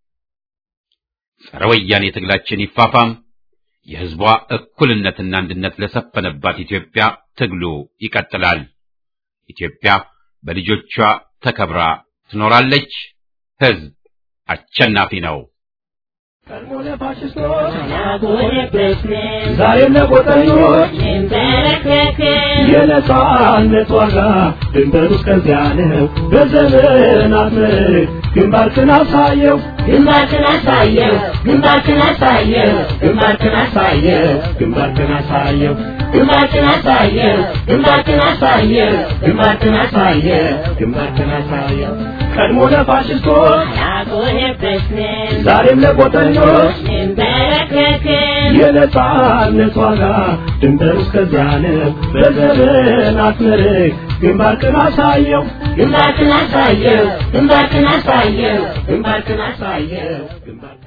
ጸረ ወያኔ ትግላችን ይፋፋም። የሕዝቧ እኩልነትና አንድነት ለሰፈነባት ኢትዮጵያ ትግሉ ይቀጥላል። ኢትዮጵያ በልጆቿ ተከብራ ትኖራለች። ሕዝብ አሸናፊ ነው። ዛሬም ለቆጠኞች የነጻነት ዋጋ ድንበሩ እስከዚያ ነው። በዘመናት ምርክ ግንባርክን አሳየው ግንባርክን አሳየው ግንባርክን አሳየው ግንባርክን አሳየው ግንባርክን አሳየው ግንባርክን አሳየው ግንባርክን አሳየው ግንባርክን አሳየው ግንባርክን አሳየው ቀድሞ ለፋሽስቶች አልቆለበስንም ዛሬም ለቆጠኞች እንበረከክም የነጻነት ዋጋ ድንበሩ እስከዚያ ነው። በዘመናት ምርክ ግንባርክን አሳየው ግንባርክን አሳየው ግንባርክን አሳየው ግንባርክን አሳየው ግንባርክን